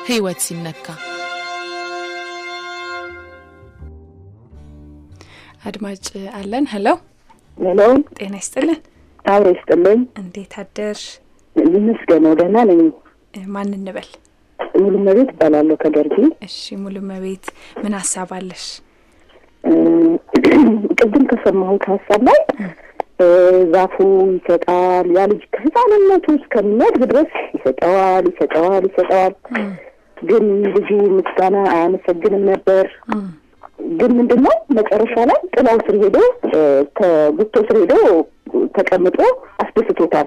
ሕይወት ሲነካ አድማጭ አለን። ሄሎ ሄሎ፣ ጤና ይስጥልን። አብሮ ይስጥልኝ። እንዴት አደርሽ? ይመስገነው ደህና ነኝ። ማን እንበል? ሙሉ መቤት እባላለሁ ከደርቢ። እሺ ሙሉ መቤት ምን ሀሳብ አለሽ? ቅድም ከሰማሁት ሀሳብ ላይ ዛፉ ይሰጣል፣ ያ ልጅ ከህፃንነቱ እስከሚያድግ ድረስ ይሰጠዋል ይሰጠዋል ይሰጠዋል። ግን ልጁ ምስጋና አያመሰግንም ነበር። ግን ምንድን ነው መጨረሻ ላይ ጥላው ስር ሄዶ ከጉቶ ስር ሄዶ ተቀምጦ አስደስቶታል።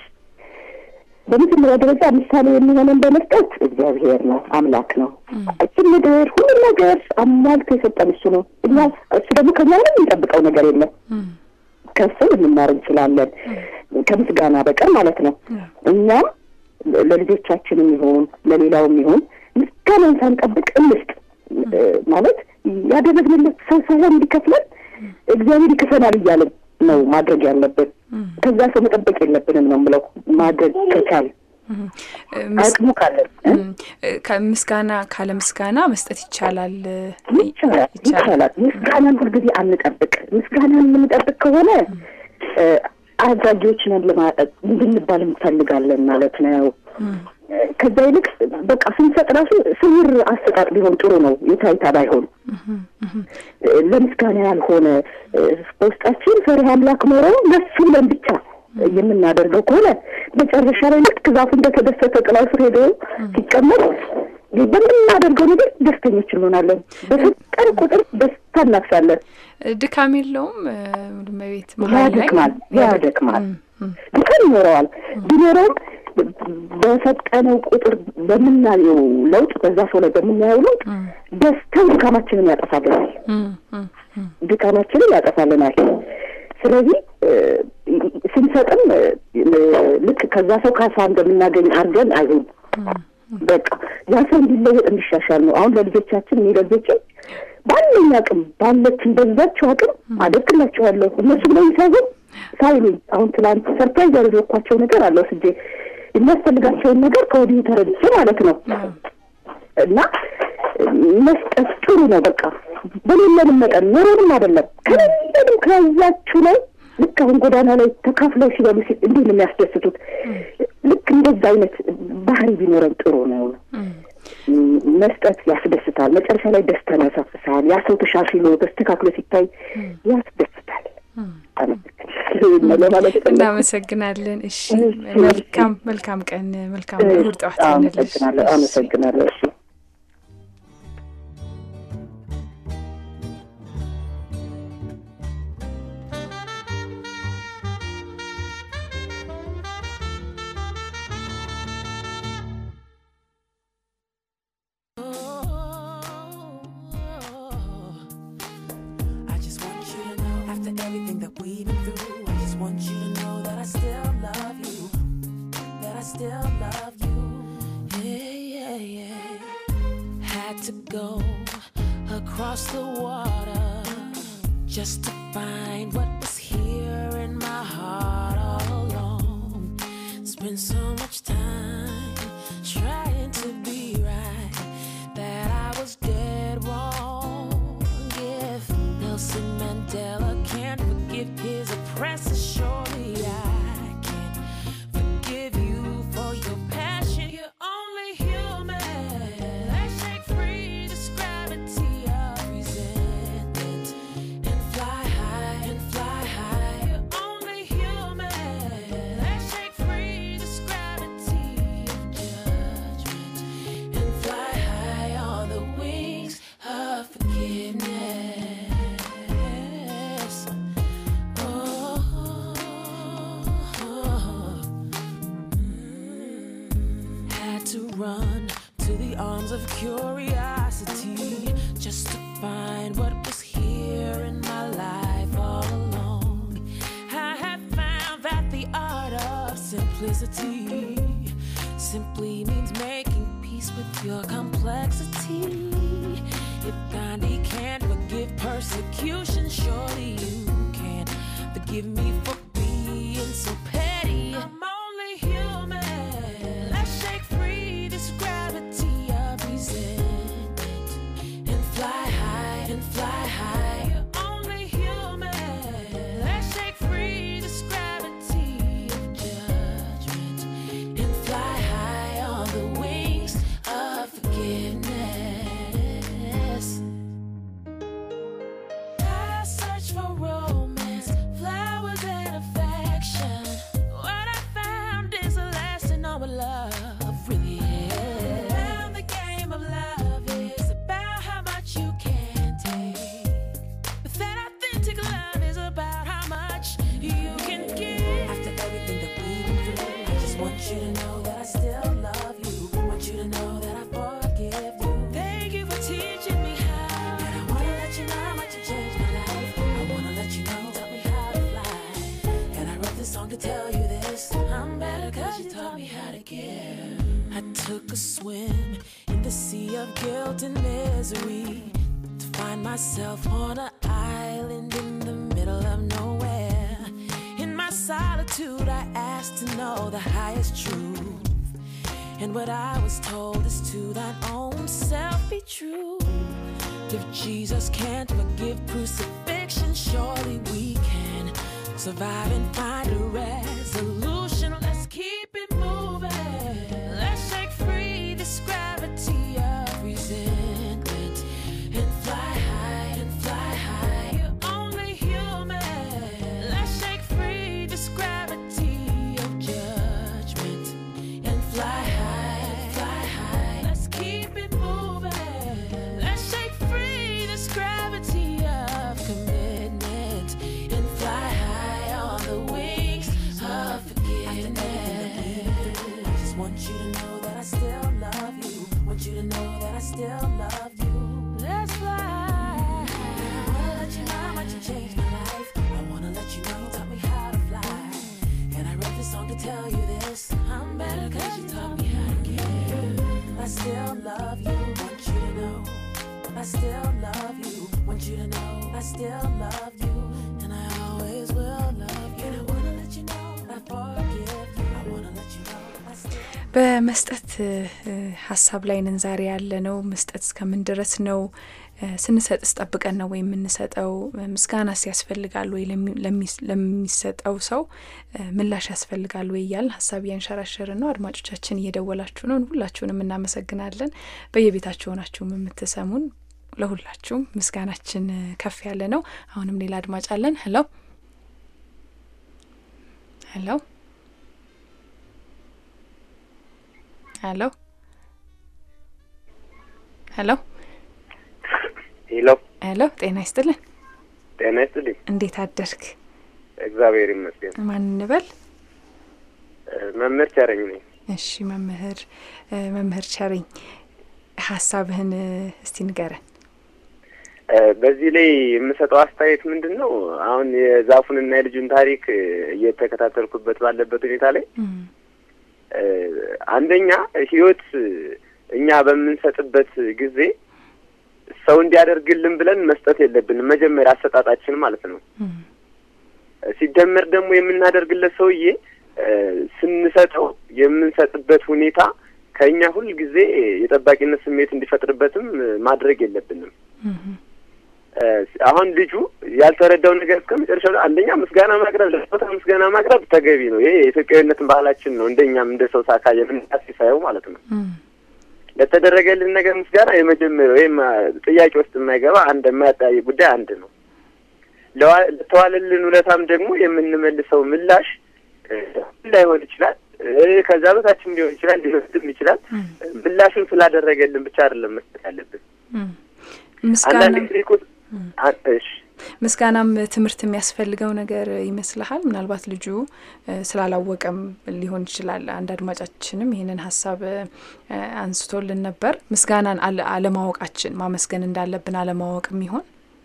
በመጀመሪያ ደረጃ ምሳሌ የሚሆነን በመስጠት እግዚአብሔር ነው፣ አምላክ ነው። እችን ምድር ሁሉም ነገር አሟልቶ የሰጠን እሱ ነው። እኛ እሱ ደግሞ ከኛ ምንም የሚጠብቀው ነገር የለም። ከሱ ልንማር እንችላለን፣ ከምስጋና በቀር ማለት ነው። እኛም ለልጆቻችንም ይሁን ለሌላውም ይሁን ምስጋናን ሳንጠብቅ እንስጥ ማለት ያደረግንለት ሰው ሳይሆን እንዲከፍለን እግዚአብሔር ይክፈናል እያለን ነው ማድረግ ያለብን። ከዛ ሰው መጠበቅ የለብንም ነው የምለው። ማድረግ ከቻል አቅሙ ካለን ከምስጋና ካለ ምስጋና መስጠት ይቻላል ይቻላል ይቻላል። ምስጋናን ሁልጊዜ አንጠብቅ። ምስጋናን የምንጠብቅ ከሆነ አድራጊዎች ነን ለማለት እንድንባል እንፈልጋለን ማለት ነው። ከዛ ይልቅ በቃ ስንሰጥ ራሱ ስውር አሰጣጥ ቢሆን ጥሩ ነው። የታይታ ባይሆን ለምስጋና ያልሆነ በውስጣችን ፈሪሃ አምላክ ኖሮ ለሱ ብለን ብቻ የምናደርገው ከሆነ መጨረሻ ላይ ልክ ዛፉ እንደተደሰተ ጥላው ስር ሄዶ ሲቀመጥ በምናደርገው ነገር ደስተኞች እንሆናለን። በፈጠን ቁጥር ደስታ እናፍሳለን። ድካም የለውም መቤት ያደክማል ያደክማል ድካም ይኖረዋል ቢኖረውም በፈጠነው ቁጥር በምናየው ለውጥ በዛ ሰው ላይ በምናየው ለውጥ ደስታው ድካማችንን ያጠፋልናል ድካማችንን ያጠፋልናል። ስለዚህ ስንሰጥም ልክ ከዛ ሰው ካሳ እንደምናገኝ አድርገን አይሁን። በቃ ያ ሰው እንዲለወጥ እንዲሻሻል ነው። አሁን ለልጆቻችን እኔ ለልጆችን ባለኝ አቅም ባለችን በዛቸው አቅም አደርግላቸዋለሁ። እነሱ ብለው ሳይሆን ሳይሉኝ አሁን ትላንት ሰርፕራይዝ ያደረግኳቸው ነገር አለው ስጄ የሚያስፈልጋቸውን ነገር ከወዲሁ ተረድቼ ማለት ነው። እና መስጠት ጥሩ ነው። በቃ በሌለንም መጠን ኖሮንም አይደለም ከሌለንም ከያዛችሁ ላይ ልክ አሁን ጎዳና ላይ ተካፍለው ሲበሉ ሲል እንዲህ ነው የሚያስደስቱት። ልክ እንደዛ አይነት ባህሪ ቢኖረን ጥሩ ነው። መስጠት ያስደስታል። መጨረሻ ላይ ደስታን ያሳፍሳል። ያ ሰው ተሻሽሎ ተስተካክሎ ሲታይ ያስደስታል። እናመሰግናለን። እሺ፣ መልካም መልካም ቀን፣ መልካም እሑድ ጠዋት ይሆንልሽ። አመሰግናለሁ። እሺ everything that we've been through. I just want you to know that I still love you. That I still love you. Yeah, yeah, yeah. Had to go across the water just to find what was here in my heart all along. Spent so much time trying to be right that I was dead wrong. If Nelson Mandela can't forgive his oppressor, surely I can forgive you for your passion. You're only human. Let's shake free this gravity of resentment and fly high and fly high. You're only human. Let's shake free this gravity of judgment and fly high on the wings of forgiveness. Oh, mm. had to run to the arms of curiosity just to find what was here in my life all along. I had found that the art of simplicity simply means making peace with your complexity. If Gandhi can't forgive persecution, surely you can forgive me for being so petty. I'm only human. Let's shake free this gravity swim in the sea of guilt and misery. To find myself on an island in the middle of nowhere. In my solitude, I asked to know the highest truth. And what I was told is to thine own self be true. If Jesus can't forgive crucifixion, surely we can survive and find a resolution. Let's keep it moving. Let's shake free this gravity of resentment and fly high and fly high. You're only human. Let's shake free this gravity of judgment and fly high, fly high. Let's keep it moving. Let's shake free this gravity of commitment and fly high on the wings of forgiveness. Just want you to know that I still love you. Want you to know that I still love you. Let's fly. I wanna let you know how much you changed my life. I wanna let you know you taught me how to fly. And I wrote this song to tell you this. I'm better cause you taught me how to give. I still love you, want you to know. I still love you, want you to know. I still love you, and I always will love you. And I wanna let you know I forgive you. I wanna let you know I still. በመስጠት እ፣ ሀሳብ ላይ ነን ዛሬ ያለ ነው። መስጠት እስከምን ድረስ ነው? እ፣ ስንሰጥስ ጠብቀን ነው ወይ የምንሰጠው? እ፣ ምስጋናስ ያስፈልጋል ወይ? ለሚ- ለሚ- ለሚሰጠው ሰው እ፣ ምላሽ ያስፈልጋል ወይ እያልን ሀሳብ እያንሸራሸርን ነው። አድማጮቻችን እየደወላችሁ ነው። ሁላችሁንም እናመሰግናለን። በየቤታችሁ ሆናችሁም የምትሰሙን ለሁላችሁም ምስጋናችን እ፣ ከፍ ያለ ነው። አሁንም ሌላ አድማጭ አለን። ሄሎ ሄሎ ሄሎ ሄሎ ሄሎ ሄሎ፣ ጤና ይስጥልን። ጤና ይስጥልኝ። እንዴት አደርክ? እግዚአብሔር ይመስገን። ማን እንበል? እ፣ መምህር ቸረኝ ነኝ። እሺ መምህር እ፣ መምህር ቸረኝ ሀሳብህን እ፣ እስቲ ንገረን። እ፣ በዚህ ላይ የምሰጠው አስተያየት ምንድን ነው? አሁን የዛፉንና የልጁን ታሪክ እ፣ እየተከታተልኩበት ባለበት ሁኔታ ላይ እም፣ እ፣ አንደኛ ህይወት እ፣ እኛ በምንሰጥበት ጊዜ ሰው እንዲያደርግልን ብለን መስጠት የለብንም። መጀመሪያ አሰጣጣችን ማለት ነው። እም፣ ሲደመር ደግሞ የምናደርግለት ሰውዬ እ፣ ስንሰጠው የምንሰጥበት ሁኔታ ከእኛ ሁል ጊዜ የጠባቂነት ስሜት እንዲፈጥርበትም እ፣ ማድረግ የለብንም። እም፣ እ፣ አሁን ልጁ ያልተረዳው ነገር እስከ መጨረሻው ላይ አንደኛ ምስጋና ማቅረብ ለስጦታ ምስጋና ማቅረብ ተገቢ ነው። ይሄ የኢትዮጵያዊነትን ባህላችን ነው። እንደኛም እንደ ሰው ሳካ የምንቃስ ሳየው ማለት ነው። እም፣ ለተደረገልን ነገር ምስጋና የመጀመሪያው ወይም አ፣ ጥያቄ ውስጥ የማይገባ አንድ የማያጠያይቅ ጉዳይ አንድ ነው። ለዋ- ለተዋለልን ውለታም ደግሞ የምንመልሰው ምላሽ እ፣ ላይሆን ይችላል እ፣ ከዛ በታችም ሊሆን ይችላል ሊወስድም ይችላል። እም፣ ምላሹን ስላደረገልን ብቻ አይደለም መስጠት ያለብን። እም። አንዳንድ ምስጋና ጊዜ እኮ አ- እሺ ምስጋናም ትምህርት የሚያስፈልገው ነገር ይመስልሃል? ምናልባት ልጁ እ፣ ስላላወቀም ሊሆን ይችላል። አንድ አድማጫችንም ይህንን ሀሳብ እ፣ አንስቶልን ነበር። ምስጋናን አለ- አለማወቃችን ማመስገን እንዳለብን አለማወቅም ይሆን?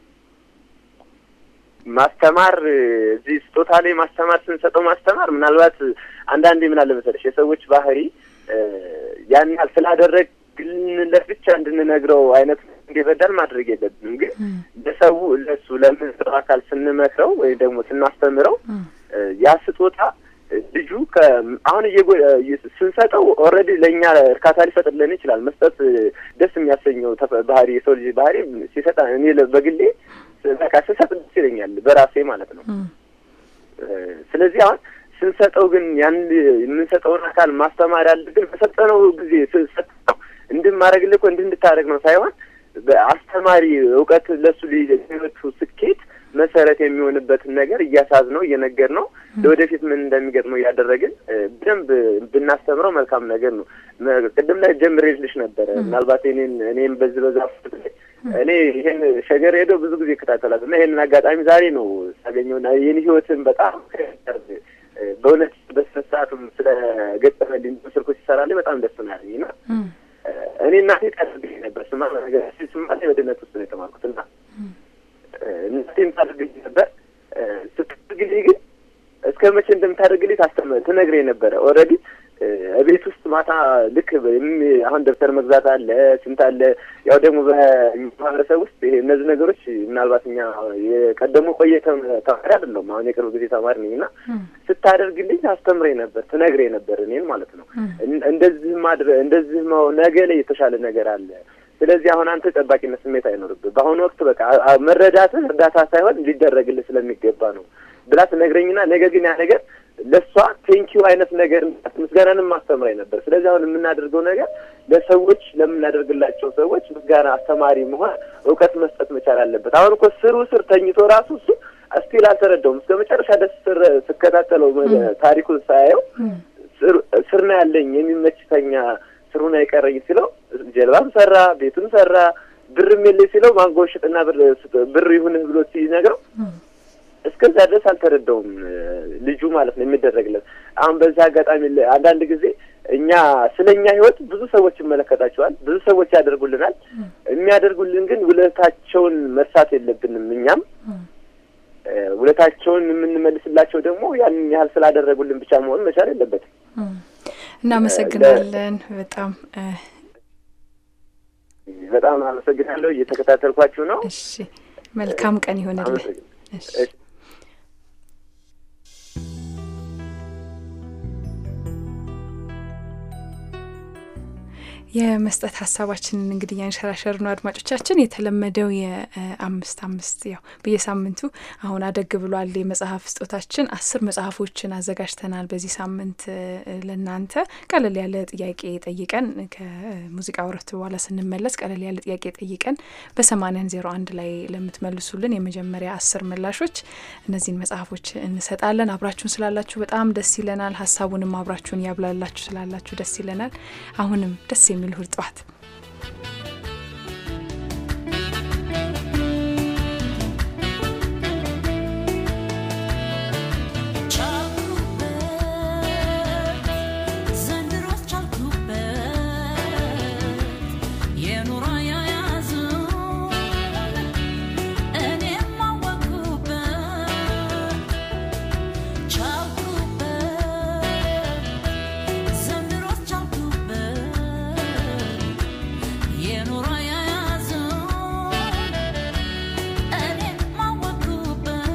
ማስተማር እ፣ እዚህ ስጦታ ላይ ማስተማር ስንሰጠው ማስተማር ምናልባት አንዳንዴ ምን አለ መሰለሽ የሰዎች ባህሪ እ፣ ያን ያህል ስላደረግንለት ብቻ እንድንነግረው አይነት እንዲረዳን ማድረግ የለብንም። ግን ለሰው ለሱ ለምንሰጠው አካል ስንመክረው ወይም ደግሞ ስናስተምረው እ፣ ያ ስጦታ እ፣ ልጁ ከ አሁን እየጎ- እ፣ ስንሰጠው ኦልሬዲ ለእኛ እርካታ ሊፈጥርልን ይችላል። መስጠት እ፣ ደስ የሚያሰኘው ተፈ- ባህሪ የሰው ልጅ ባህሪ ሲሰጣ እኔ ለ- በግሌ በቃ ስሰጥ ደስ ይለኛል በራሴ ማለት ነው። እ፣ ስለዚህ አሁን ስንሰጠው ግን ያን የምንሰጠውን አካል ማስተማር ያለብን በሰጠነው ጊዜ ስንሰጠው እንድማረግልህ እኮ እንዲህ እንድታደርግ ነው ሳይሆን በአስተማሪ እውቀት ለሱ ህይወቱ ስኬት መሰረት የሚሆንበትን ነገር እያሳዝ ነው እየነገር ነው ለወደፊት ምን እንደሚገጥመው እያደረግን እ፣ በደንብ ብናስተምረው መልካም ነገር ነው። መ- ቅድም ላይ ጀምሬልሽ ነበረ ምናልባት እኔን እኔም በዚህ በዛ ላይ እኔ ይሄን ሸገር ሄዶ ብዙ ጊዜ ይከታተላል እና ይሄንን አጋጣሚ ዛሬ ነው ሳገኘውና የኔ ህይወትን በጣም እ፣ በእውነት በስነ ስርዓቱም ስለ ገጠመልኝ ስልኩ ሲሰራልኝ በጣም ደስ ነው ያለኝ እና እኔ እናቴ ታደርግልኝ ነበር ስማ ነገር ስማ በድነት ውስጥ ነው የተማርኩት እና እናቴም ታደርግልኝ ነበር እ፣ ስትደርግልኝ ግን እስከ መቼ እንደምታደርግልኝ ታስተምር ትነግረኝ ነበረ። ኦልሬዲ ቤት ውስጥ ማታ ልክ የሚ- አሁን ደብተር መግዛት አለ ስንት አለ። ያው ደግሞ በማህበረሰብ ውስጥ ይሄ እነዚህ ነገሮች ምናልባት እኛ የቀደሙ ቆየ ተም- ተማሪ አይደለሁም አሁን የቅርብ ጊዜ ተማሪ ነኝ እና ስታደርግልኝ ታስተምረኝ ነበር ትነግረኝ ነበር እኔን ማለት ነው። እን- እንደዚህ ማድረ እንደዚህ መሆ- ነገ ላይ የተሻለ ነገር አለ። ስለዚህ አሁን አንተ ጠባቂነት ስሜት አይኖርብህ። በአሁኑ ወቅት በቃ አ- አ- መረዳትህ እርዳታ ሳይሆን ሊደረግልህ ስለሚገባ ነው ብላ ትነግረኝና ነገ ግን ያ ነገር ለእሷ ቴንኪዩ አይነት ነገር ምስጋናንም ማስተምራኝ ነበር። ስለዚህ አሁን የምናደርገው ነገር ለሰዎች ለምናደርግላቸው ሰዎች ምስጋና አስተማሪ መሆን እውቀት መስጠት መቻል አለበት። አሁን እኮ ስሩ ስር ተኝቶ ራሱ እሱ ስቲል አልተረዳውም። እስከ መጨረሻ ደስ ስር ስከታተለው መ- ታሪኩን ሳያየው ስር- ስር ነው ያለኝ የሚመች ተኛ ስሩን አይቀረኝ ሲለው ጀልባም ሰራ ቤቱም ሰራ ብርም የለኝ ሲለው ማንጎ ሽጥና ብር ስጥ- ብር ይሁንህ ብሎ ሲነግረው እስከዛ ድረስ አልተረዳውም እ፣ ልጁ ማለት ነው የሚደረግለት። አሁን በዚህ አጋጣሚ ለ- አንዳንድ ጊዜ እኛ ስለ እኛ ህይወት ብዙ ሰዎች ይመለከታቸዋል፣ ብዙ ሰዎች ያደርጉልናል። የሚያደርጉልን ግን ውለታቸውን መርሳት የለብንም። እኛም እ፣ ውለታቸውን የምንመልስላቸው ደግሞ ያንን ያህል ስላደረጉልን ብቻ መሆን መቻል የለበትም። እናመሰግናለን በጣም እ፣ በጣም አመሰግናለሁ። እየተከታተልኳችሁ ነው። እሺ መልካም ቀን ይሆንልህ። አመሰግናለሁ። እሺ እሺ። የመስጠት ሀሳባችንን እንግዲህ ያንሸራሸር ነው አድማጮቻችን። የተለመደው የአምስት አምስት ያው በየሳምንቱ አሁን አደግ ብሏል የመጽሐፍ ስጦታችን አስር መጽሐፎችን አዘጋጅተናል በዚህ ሳምንት እ፣ ለእናንተ ቀለል ያለ ጥያቄ ጠይቀን ከሙዚቃ ወረፍት በኋላ ስንመለስ ቀለል ያለ ጥያቄ ጠይቀን በሰማኒያን ዜሮ አንድ ላይ ለምትመልሱልን የመጀመሪያ አስር ምላሾች እነዚህን መጽሐፎች እንሰጣለን። አብራችሁን ስላላችሁ በጣም ደስ ይለናል። ሀሳቡንም አብራችሁን ያብላላችሁ ስላላችሁ ደስ ይለናል። አሁንም ደስ የሚል እሁድ ጠዋት ዘንድሮስ ቻልኩበት የኑሮ አያያዙን እኔም አወቅኩበት ቻልኩበት ዘንድሮስ ቻልኩበት የኑሮ አያያዙን እኔም አወቅኩበት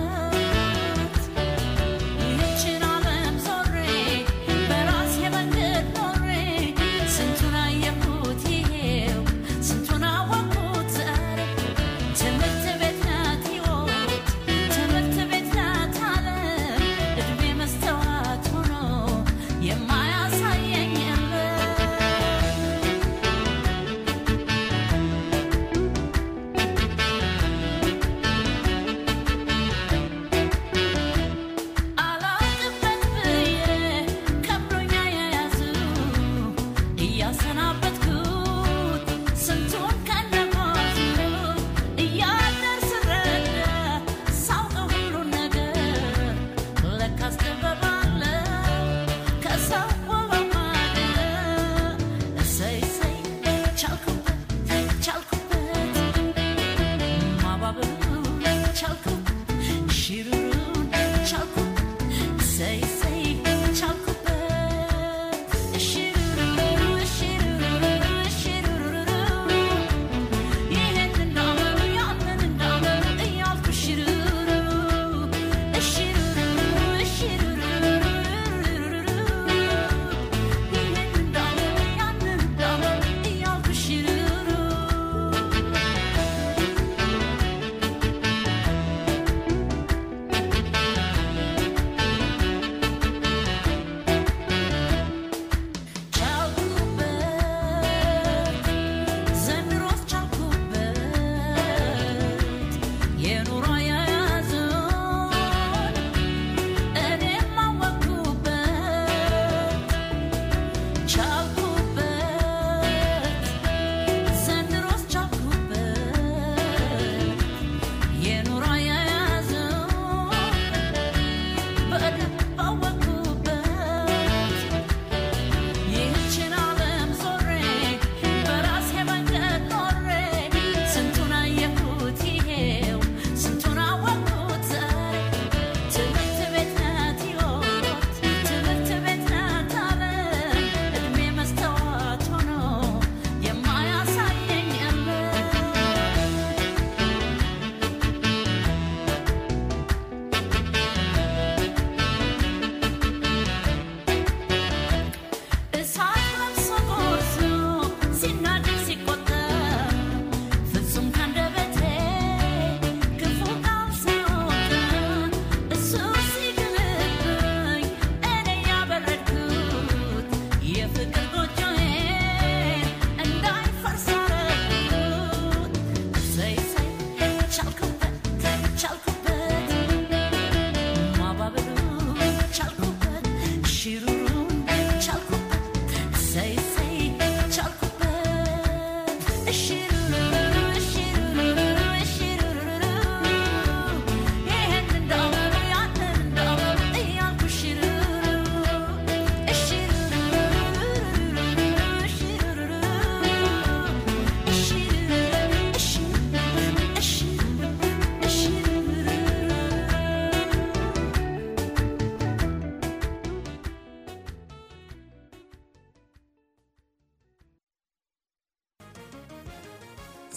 ይህችን ዓለም ዞሬ በራሴ መንገድ ኖሬ ስንቱን አየሁት ይሄው ስንቱን አወቅሁት ዛሬ ትምህርት ቤት ናት ሕይወት ትምህርት ቤት ናት ዓለም እድሜ መስተዋት ሆኖ የማያሳየኝ የለም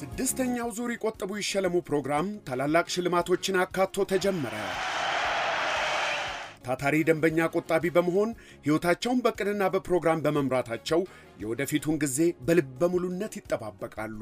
ስድስተኛው ዙር ይቆጥቡ ይሸለሙ ፕሮግራም ታላላቅ ሽልማቶችን አካቶ ተጀመረ። ታታሪ ደንበኛ ቆጣቢ በመሆን ሕይወታቸውን በቅድና በፕሮግራም በመምራታቸው የወደፊቱን ጊዜ በልበ ሙሉነት ይጠባበቃሉ።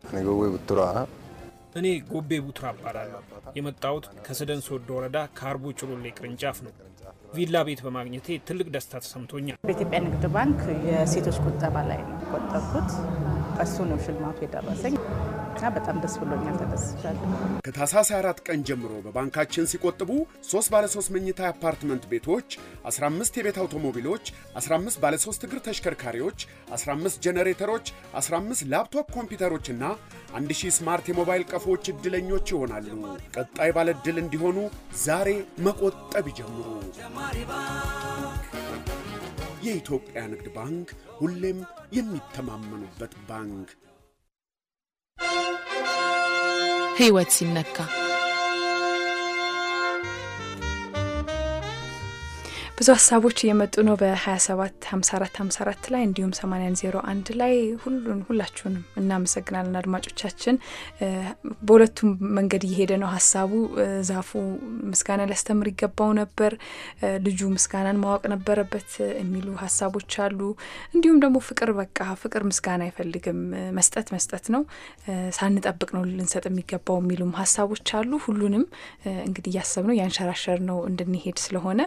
እኔ ጎቤ ቡትራ እባላለሁ። የመጣሁት ከሰደን ሶዶ ወረዳ ከአርቡ ጭሉሌ ቅርንጫፍ ነው። ቪላ ቤት በማግኘቴ ትልቅ ደስታ ተሰምቶኛል። በኢትዮጵያ ንግድ ባንክ የሴቶች ቁጠባ ላይ ነው የቆጠብኩት። እሱ ነው ሽልማቱ የደረሰኝ እና በጣም ደስ ብሎኛል፣ ተደስቻለሁ። ከታህሳስ 4 ቀን ጀምሮ በባንካችን ሲቆጥቡ 3 ባለ 3 መኝታ አፓርትመንት ቤቶች፣ 15 የቤት አውቶሞቢሎች፣ 15 ባለ 3 እግር ተሽከርካሪዎች፣ 15 ጄኔሬተሮች፣ 15 ላፕቶፕ ኮምፒውተሮችና 1000 ስማርት የሞባይል ቀፎዎች ዕድለኞች ይሆናሉ። ቀጣይ ባለ ዕድል እንዲሆኑ ዛሬ መቆጠብ ይጀምሩ። የኢትዮጵያ ንግድ ባንክ ሁሌም የሚተማመኑበት ባንክ። ሕይወት ሲነካ ብዙ ሀሳቦች እየመጡ ነው። በ27 54 54 ላይ እንዲሁም 8101 ላይ ሁሉን ሁላችሁንም እናመሰግናለን አድማጮቻችን። በሁለቱም መንገድ እየሄደ ነው ሀሳቡ። ዛፉ ምስጋና ሊያስተምር ይገባው ነበር፣ ልጁ ምስጋናን ማወቅ ነበረበት የሚሉ ሀሳቦች አሉ። እንዲሁም ደግሞ ፍቅር በቃ ፍቅር ምስጋና አይፈልግም፣ መስጠት መስጠት ነው፣ ሳንጠብቅ ነው ልንሰጥ የሚገባው የሚሉም ሀሳቦች አሉ። ሁሉንም እንግዲህ እያሰብ ነው ያንሸራሸር ነው እንድንሄድ ስለሆነ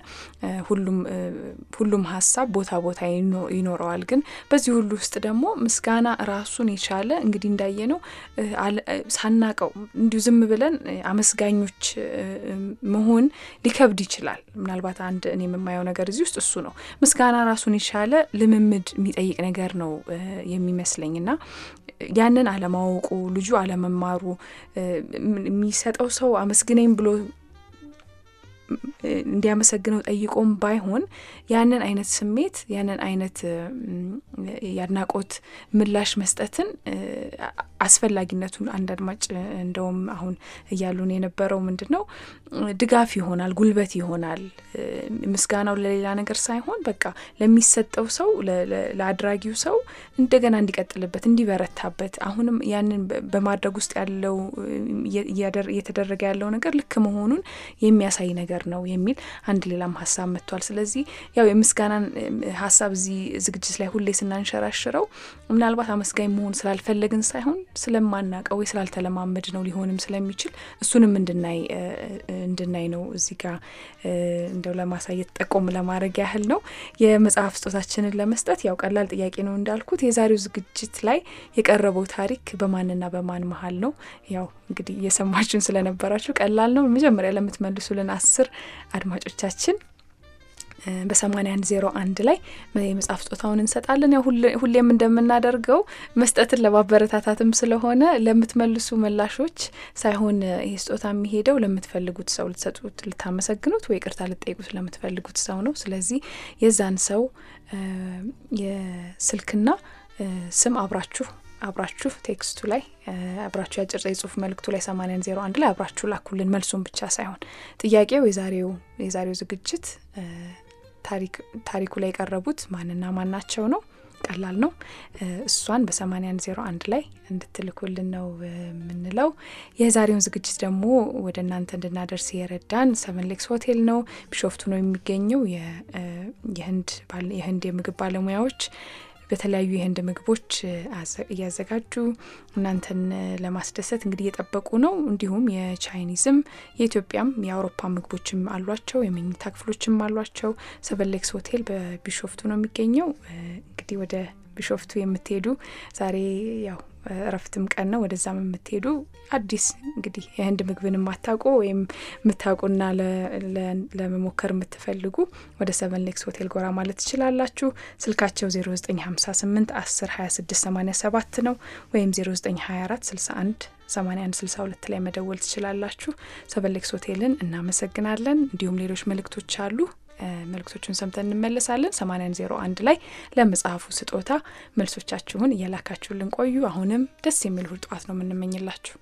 ሁሉም ሀሳብ ቦታ ቦታ ይኖረዋል። ግን በዚህ ሁሉ ውስጥ ደግሞ ምስጋና ራሱን የቻለ እንግዲህ እንዳየ ነው ሳናቀው እንዲሁ ዝም ብለን አመስጋኞች መሆን ሊከብድ ይችላል። ምናልባት አንድ እኔ የምማየው ነገር እዚህ ውስጥ እሱ ነው። ምስጋና ራሱን የቻለ ልምምድ የሚጠይቅ ነገር ነው የሚመስለኝ እና ያንን አለማወቁ ልጁ አለመማሩ የሚሰጠው ሰው አመስግነኝ ብሎ እንዲያመሰግነው ጠይቆም ባይሆን ያንን አይነት ስሜት ያንን አይነት የአድናቆት ምላሽ መስጠትን አስፈላጊነቱን አንድ አድማጭ እንደውም አሁን እያሉን የነበረው ምንድን ነው ድጋፍ ይሆናል፣ ጉልበት ይሆናል። ምስጋናው ለሌላ ነገር ሳይሆን በቃ ለሚሰጠው ሰው ለአድራጊው ሰው እንደገና እንዲቀጥልበት እንዲበረታበት፣ አሁንም ያንን በማድረግ ውስጥ ያለው እየተደረገ ያለው ነገር ልክ መሆኑን የሚያሳይ ነገር ነው የሚል አንድ ሌላም ሀሳብ መጥቷል። ስለዚህ ያው የምስጋናን ሀሳብ እዚህ ዝግጅት ላይ ሁሌ ስናንሸራሽረው ምናልባት አመስጋኝ መሆን ስላልፈለግን ሳይሆን ስለማናቀው ወይ ስላልተለማመድ ነው ሊሆንም ስለሚችል እሱንም እንድናይ እንድናይ ነው እዚህ ጋር እንደው ለማሳየት ጠቆም ለማድረግ ያህል ነው። የመጽሐፍ ስጦታችንን ለመስጠት ያው ቀላል ጥያቄ ነው እንዳልኩት። የዛሬው ዝግጅት ላይ የቀረበው ታሪክ በማንና በማን መሀል ነው? ያው እንግዲህ እየሰማችሁን ስለነበራችሁ ቀላል ነው። መጀመሪያ ለምትመልሱልን አስር አድማጮቻችን በሰማኒያ አንድ ዜሮ አንድ ላይ የመጽሐፍ ስጦታውን እንሰጣለን። ያው ሁሌም እንደምናደርገው መስጠትን ለማበረታታትም ስለሆነ ለምትመልሱ መላሾች ሳይሆን ይህ ስጦታ የሚሄደው ለምትፈልጉት ሰው ልትሰጡት፣ ልታመሰግኑት ወይ ቅርታ ልጠይቁት ለምትፈልጉት ሰው ነው። ስለዚህ የዛን ሰው የስልክና ስም አብራችሁ አብራችሁ ቴክስቱ ላይ አብራችሁ የአጭር የጽሁፍ መልእክቱ ላይ ሰማኒያን ዜሮ አንድ ላይ አብራችሁ ላኩልን። መልሱን ብቻ ሳይሆን ጥያቄው የዛሬው የዛሬው ዝግጅት ታሪኩ ላይ የቀረቡት ማንና ማን ናቸው ነው። ቀላል ነው። እሷን በሰማኒያን ዜሮ አንድ ላይ እንድትልኩልን ነው የምንለው። የዛሬውን ዝግጅት ደግሞ ወደ እናንተ እንድናደርስ የረዳን ሰቨን ሌክስ ሆቴል ነው። ቢሾፍቱ ነው የሚገኘው። የህንድ የምግብ ባለሙያዎች በተለያዩ የህንድ ምግቦች እያዘጋጁ እናንተን ለማስደሰት እንግዲህ እየጠበቁ ነው። እንዲሁም የቻይኒዝም የኢትዮጵያም የአውሮፓ ምግቦችም አሏቸው። የመኝታ ክፍሎችም አሏቸው። ሰቨን ሌክስ ሆቴል በቢሾፍቱ ነው የሚገኘው። እንግዲህ ወደ ቢሾፍቱ የምትሄዱ ዛሬ ያው እረፍትም ቀን ነው። ወደዛም የምትሄዱ አዲስ እንግዲህ የህንድ ምግብን የማታውቁ ወይም የምታውቁና ለመሞከር የምትፈልጉ ወደ ሰቨን ሌክስ ሆቴል ጎራ ማለት ትችላላችሁ። ስልካቸው 0958 10 26 87 ነው ወይም 0924 61 81 62 ላይ መደወል ትችላላችሁ። ሰቨን ሌክስ ሆቴልን እናመሰግናለን። እንዲሁም ሌሎች መልእክቶች አሉ። መልእክቶቹን ሰምተን እንመለሳለን። 8101 ላይ ለመጽሐፉ ስጦታ መልሶቻችሁን እየላካችሁልን ቆዩ። አሁንም ደስ የሚል እሁድ ጠዋት ነው የምንመኝላችሁ።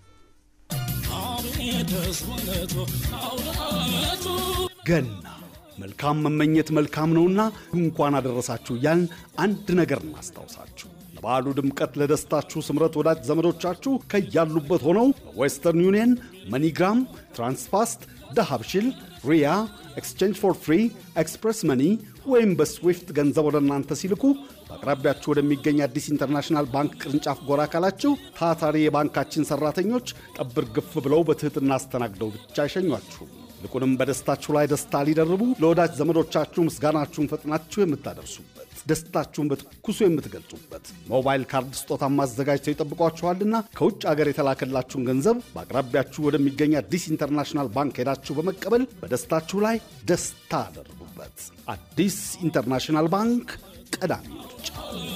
ገና መልካም መመኘት መልካም ነውና እንኳን አደረሳችሁ እያልን አንድ ነገር እናስታውሳችሁ። ለበዓሉ ድምቀት፣ ለደስታችሁ ስምረት ወዳጅ ዘመዶቻችሁ ከያሉበት ሆነው በዌስተርን ዩኒየን፣ መኒግራም፣ ትራንስፋስት፣ ዳሃብሽል፣ ሪያ፣ ኤክስቼንጅ ፎር ፍሪ፣ ኤክስፕሬስ መኒ ወይም በስዊፍት ገንዘብ ወደ እናንተ ሲልኩ በአቅራቢያችሁ ወደሚገኝ አዲስ ኢንተርናሽናል ባንክ ቅርንጫፍ ጎራ ካላችሁ ታታሪ የባንካችን ሠራተኞች ጠብር ግፍ ብለው በትሕትና አስተናግደው ብቻ አይሸኟችሁም። ይልቁንም በደስታችሁ ላይ ደስታ ሊደርቡ ለወዳጅ ዘመዶቻችሁ ምስጋናችሁን ፈጥናችሁ የምታደርሱበት ደስታችሁን በትኩሱ የምትገልጹበት ሞባይል ካርድ ስጦታም አዘጋጅተው ይጠብቋችኋልና ከውጭ አገር የተላከላችሁን ገንዘብ በአቅራቢያችሁ ወደሚገኝ አዲስ ኢንተርናሽናል ባንክ ሄዳችሁ በመቀበል በደስታችሁ ላይ ደስታ አደርጉበት። አዲስ ኢንተርናሽናል ባንክ ቀዳሚ ምርጫ።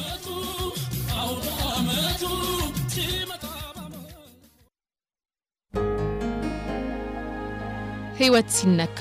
ሕይወት ሲነካ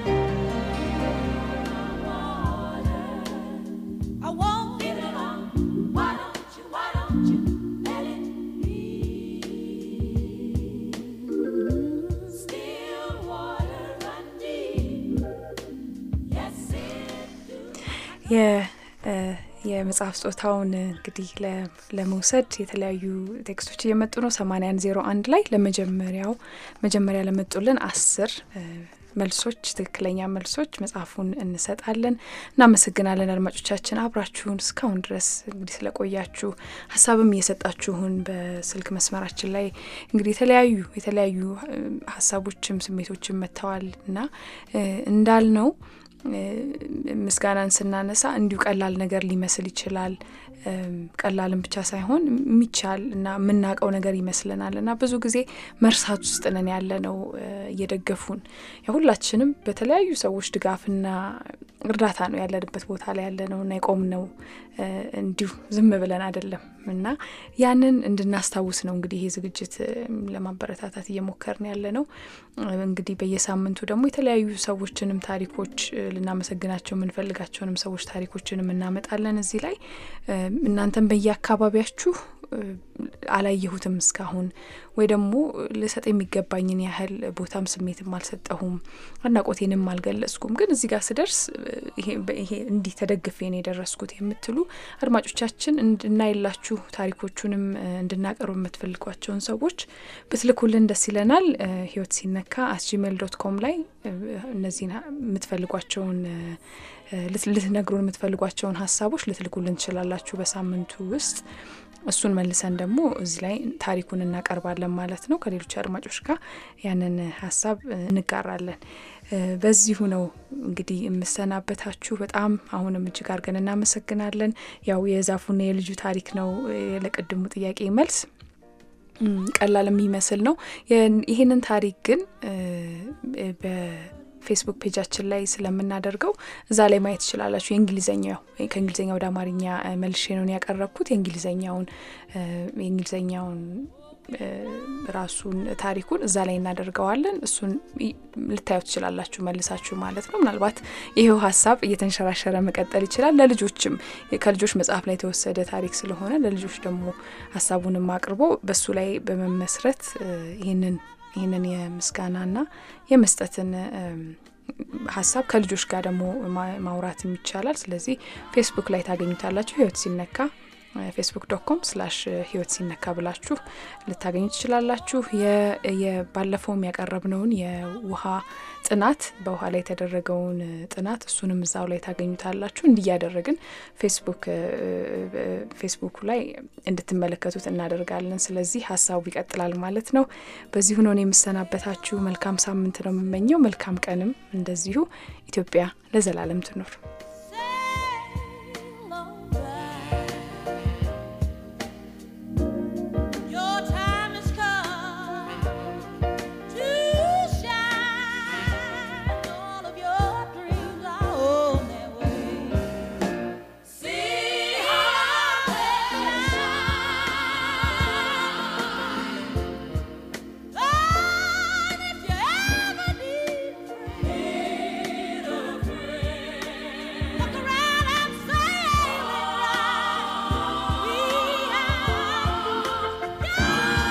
የመጽሐፍ ስጦታውን እንግዲህ ለመውሰድ የተለያዩ ቴክስቶች እየመጡ ነው። ሰማንያን ዜሮ አንድ ላይ ለመጀመሪያው መጀመሪያ ለመጡልን አስር መልሶች ትክክለኛ መልሶች መጽሐፉን እንሰጣለን። እናመሰግናለን አድማጮቻችን አብራችሁን እስካሁን ድረስ እንግዲህ ስለቆያችሁ ሀሳብም እየሰጣችሁን በስልክ መስመራችን ላይ እንግዲህ የተለያዩ የተለያዩ ሀሳቦችም ስሜቶችም መጥተዋል እና እንዳልነው ምስጋናን ስናነሳ እንዲሁ ቀላል ነገር ሊመስል ይችላል። ቀላልም ብቻ ሳይሆን የሚቻል እና የምናውቀው ነገር ይመስለናል እና ብዙ ጊዜ መርሳት ውስጥ ነን ያለ ነው እየደገፉን ሁላችንም በተለያዩ ሰዎች ድጋፍና እርዳታ ነው ያለንበት ቦታ ላይ ያለ ነው እና የቆም ነው እንዲሁ ዝም ብለን አይደለም እና ያንን እንድናስታውስ ነው እንግዲህ ይሄ ዝግጅት ለማበረታታት እየሞከርን ያለ ነው። እንግዲህ በየሳምንቱ ደግሞ የተለያዩ ሰዎችንም ታሪኮች ልናመሰግናቸው የምንፈልጋቸውንም ሰዎች ታሪኮችንም እናመጣለን እዚህ ላይ እናንተም በየአካባቢያችሁ አላየሁትም እስካሁን ወይ ደግሞ ልሰጥ የሚገባኝን ያህል ቦታም ስሜትም አልሰጠሁም፣ አድናቆቴንም አልገለጽኩም፣ ግን እዚህ ጋር ስደርስ ይሄ እንዲህ ተደግፌ ነው የደረስኩት የምትሉ አድማጮቻችን እንድናይላችሁ ታሪኮቹንም እንድናቀርብ የምትፈልጓቸውን ሰዎች ብትልኩልን ደስ ይለናል። ህይወት ሲነካ አት ጂሜል ዶት ኮም ላይ እነዚህን የምትፈልጓቸውን ልትነግሩን የምትፈልጓቸውን ሀሳቦች ልትልኩልን ትችላላችሁ በሳምንቱ ውስጥ እሱን መልሰን ደግሞ እዚህ ላይ ታሪኩን እናቀርባለን ማለት ነው። ከሌሎች አድማጮች ጋር ያንን ሀሳብ እንጋራለን። በዚሁ ነው እንግዲህ የምሰናበታችሁ። በጣም አሁንም እጅግ አድርገን እናመሰግናለን። ያው የዛፉና የልጁ ታሪክ ነው ለቅድሙ ጥያቄ መልስ ቀላል የሚመስል ነው። ይህንን ታሪክ ግን ፌስቡክ ፔጃችን ላይ ስለምናደርገው እዛ ላይ ማየት ትችላላችሁ። የእንግሊዝኛው ከእንግሊዝኛ ወደ አማርኛ መልሼ ነው ያቀረብኩት። የእንግሊዝኛውን የእንግሊዝኛውን ራሱን ታሪኩን እዛ ላይ እናደርገዋለን። እሱን ልታዩ ትችላላችሁ መልሳችሁ ማለት ነው። ምናልባት ይሄው ሀሳብ እየተንሸራሸረ መቀጠል ይችላል። ለልጆችም ከልጆች መጽሐፍ ላይ የተወሰደ ታሪክ ስለሆነ ለልጆች ደግሞ ሀሳቡንም አቅርቦ በሱ ላይ በመመስረት ይህንን ይህንን የምስጋናና የመስጠትን ሀሳብ ከልጆች ጋር ደግሞ ማውራትም ይቻላል። ስለዚህ ፌስቡክ ላይ ታገኙታላችሁ። ህይወት ሲነካ ፌስቡክ ዶት ኮም ስላሽ ህይወት ሲነካ ብላችሁ ልታገኙ ትችላላችሁ። ባለፈውም ያቀረብነውን የውሃ ጥናት በውሃ ላይ የተደረገውን ጥናት እሱንም እዛው ላይ ታገኙታላችሁ። እንዲያደረግን ፌስቡክ ፌስቡኩ ላይ እንድትመለከቱት እናደርጋለን። ስለዚህ ሀሳቡ ይቀጥላል ማለት ነው። በዚሁ ነው የምሰናበታችሁ። መልካም ሳምንት ነው የምመኘው። መልካም ቀንም እንደዚሁ። ኢትዮጵያ ለዘላለም ትኑር።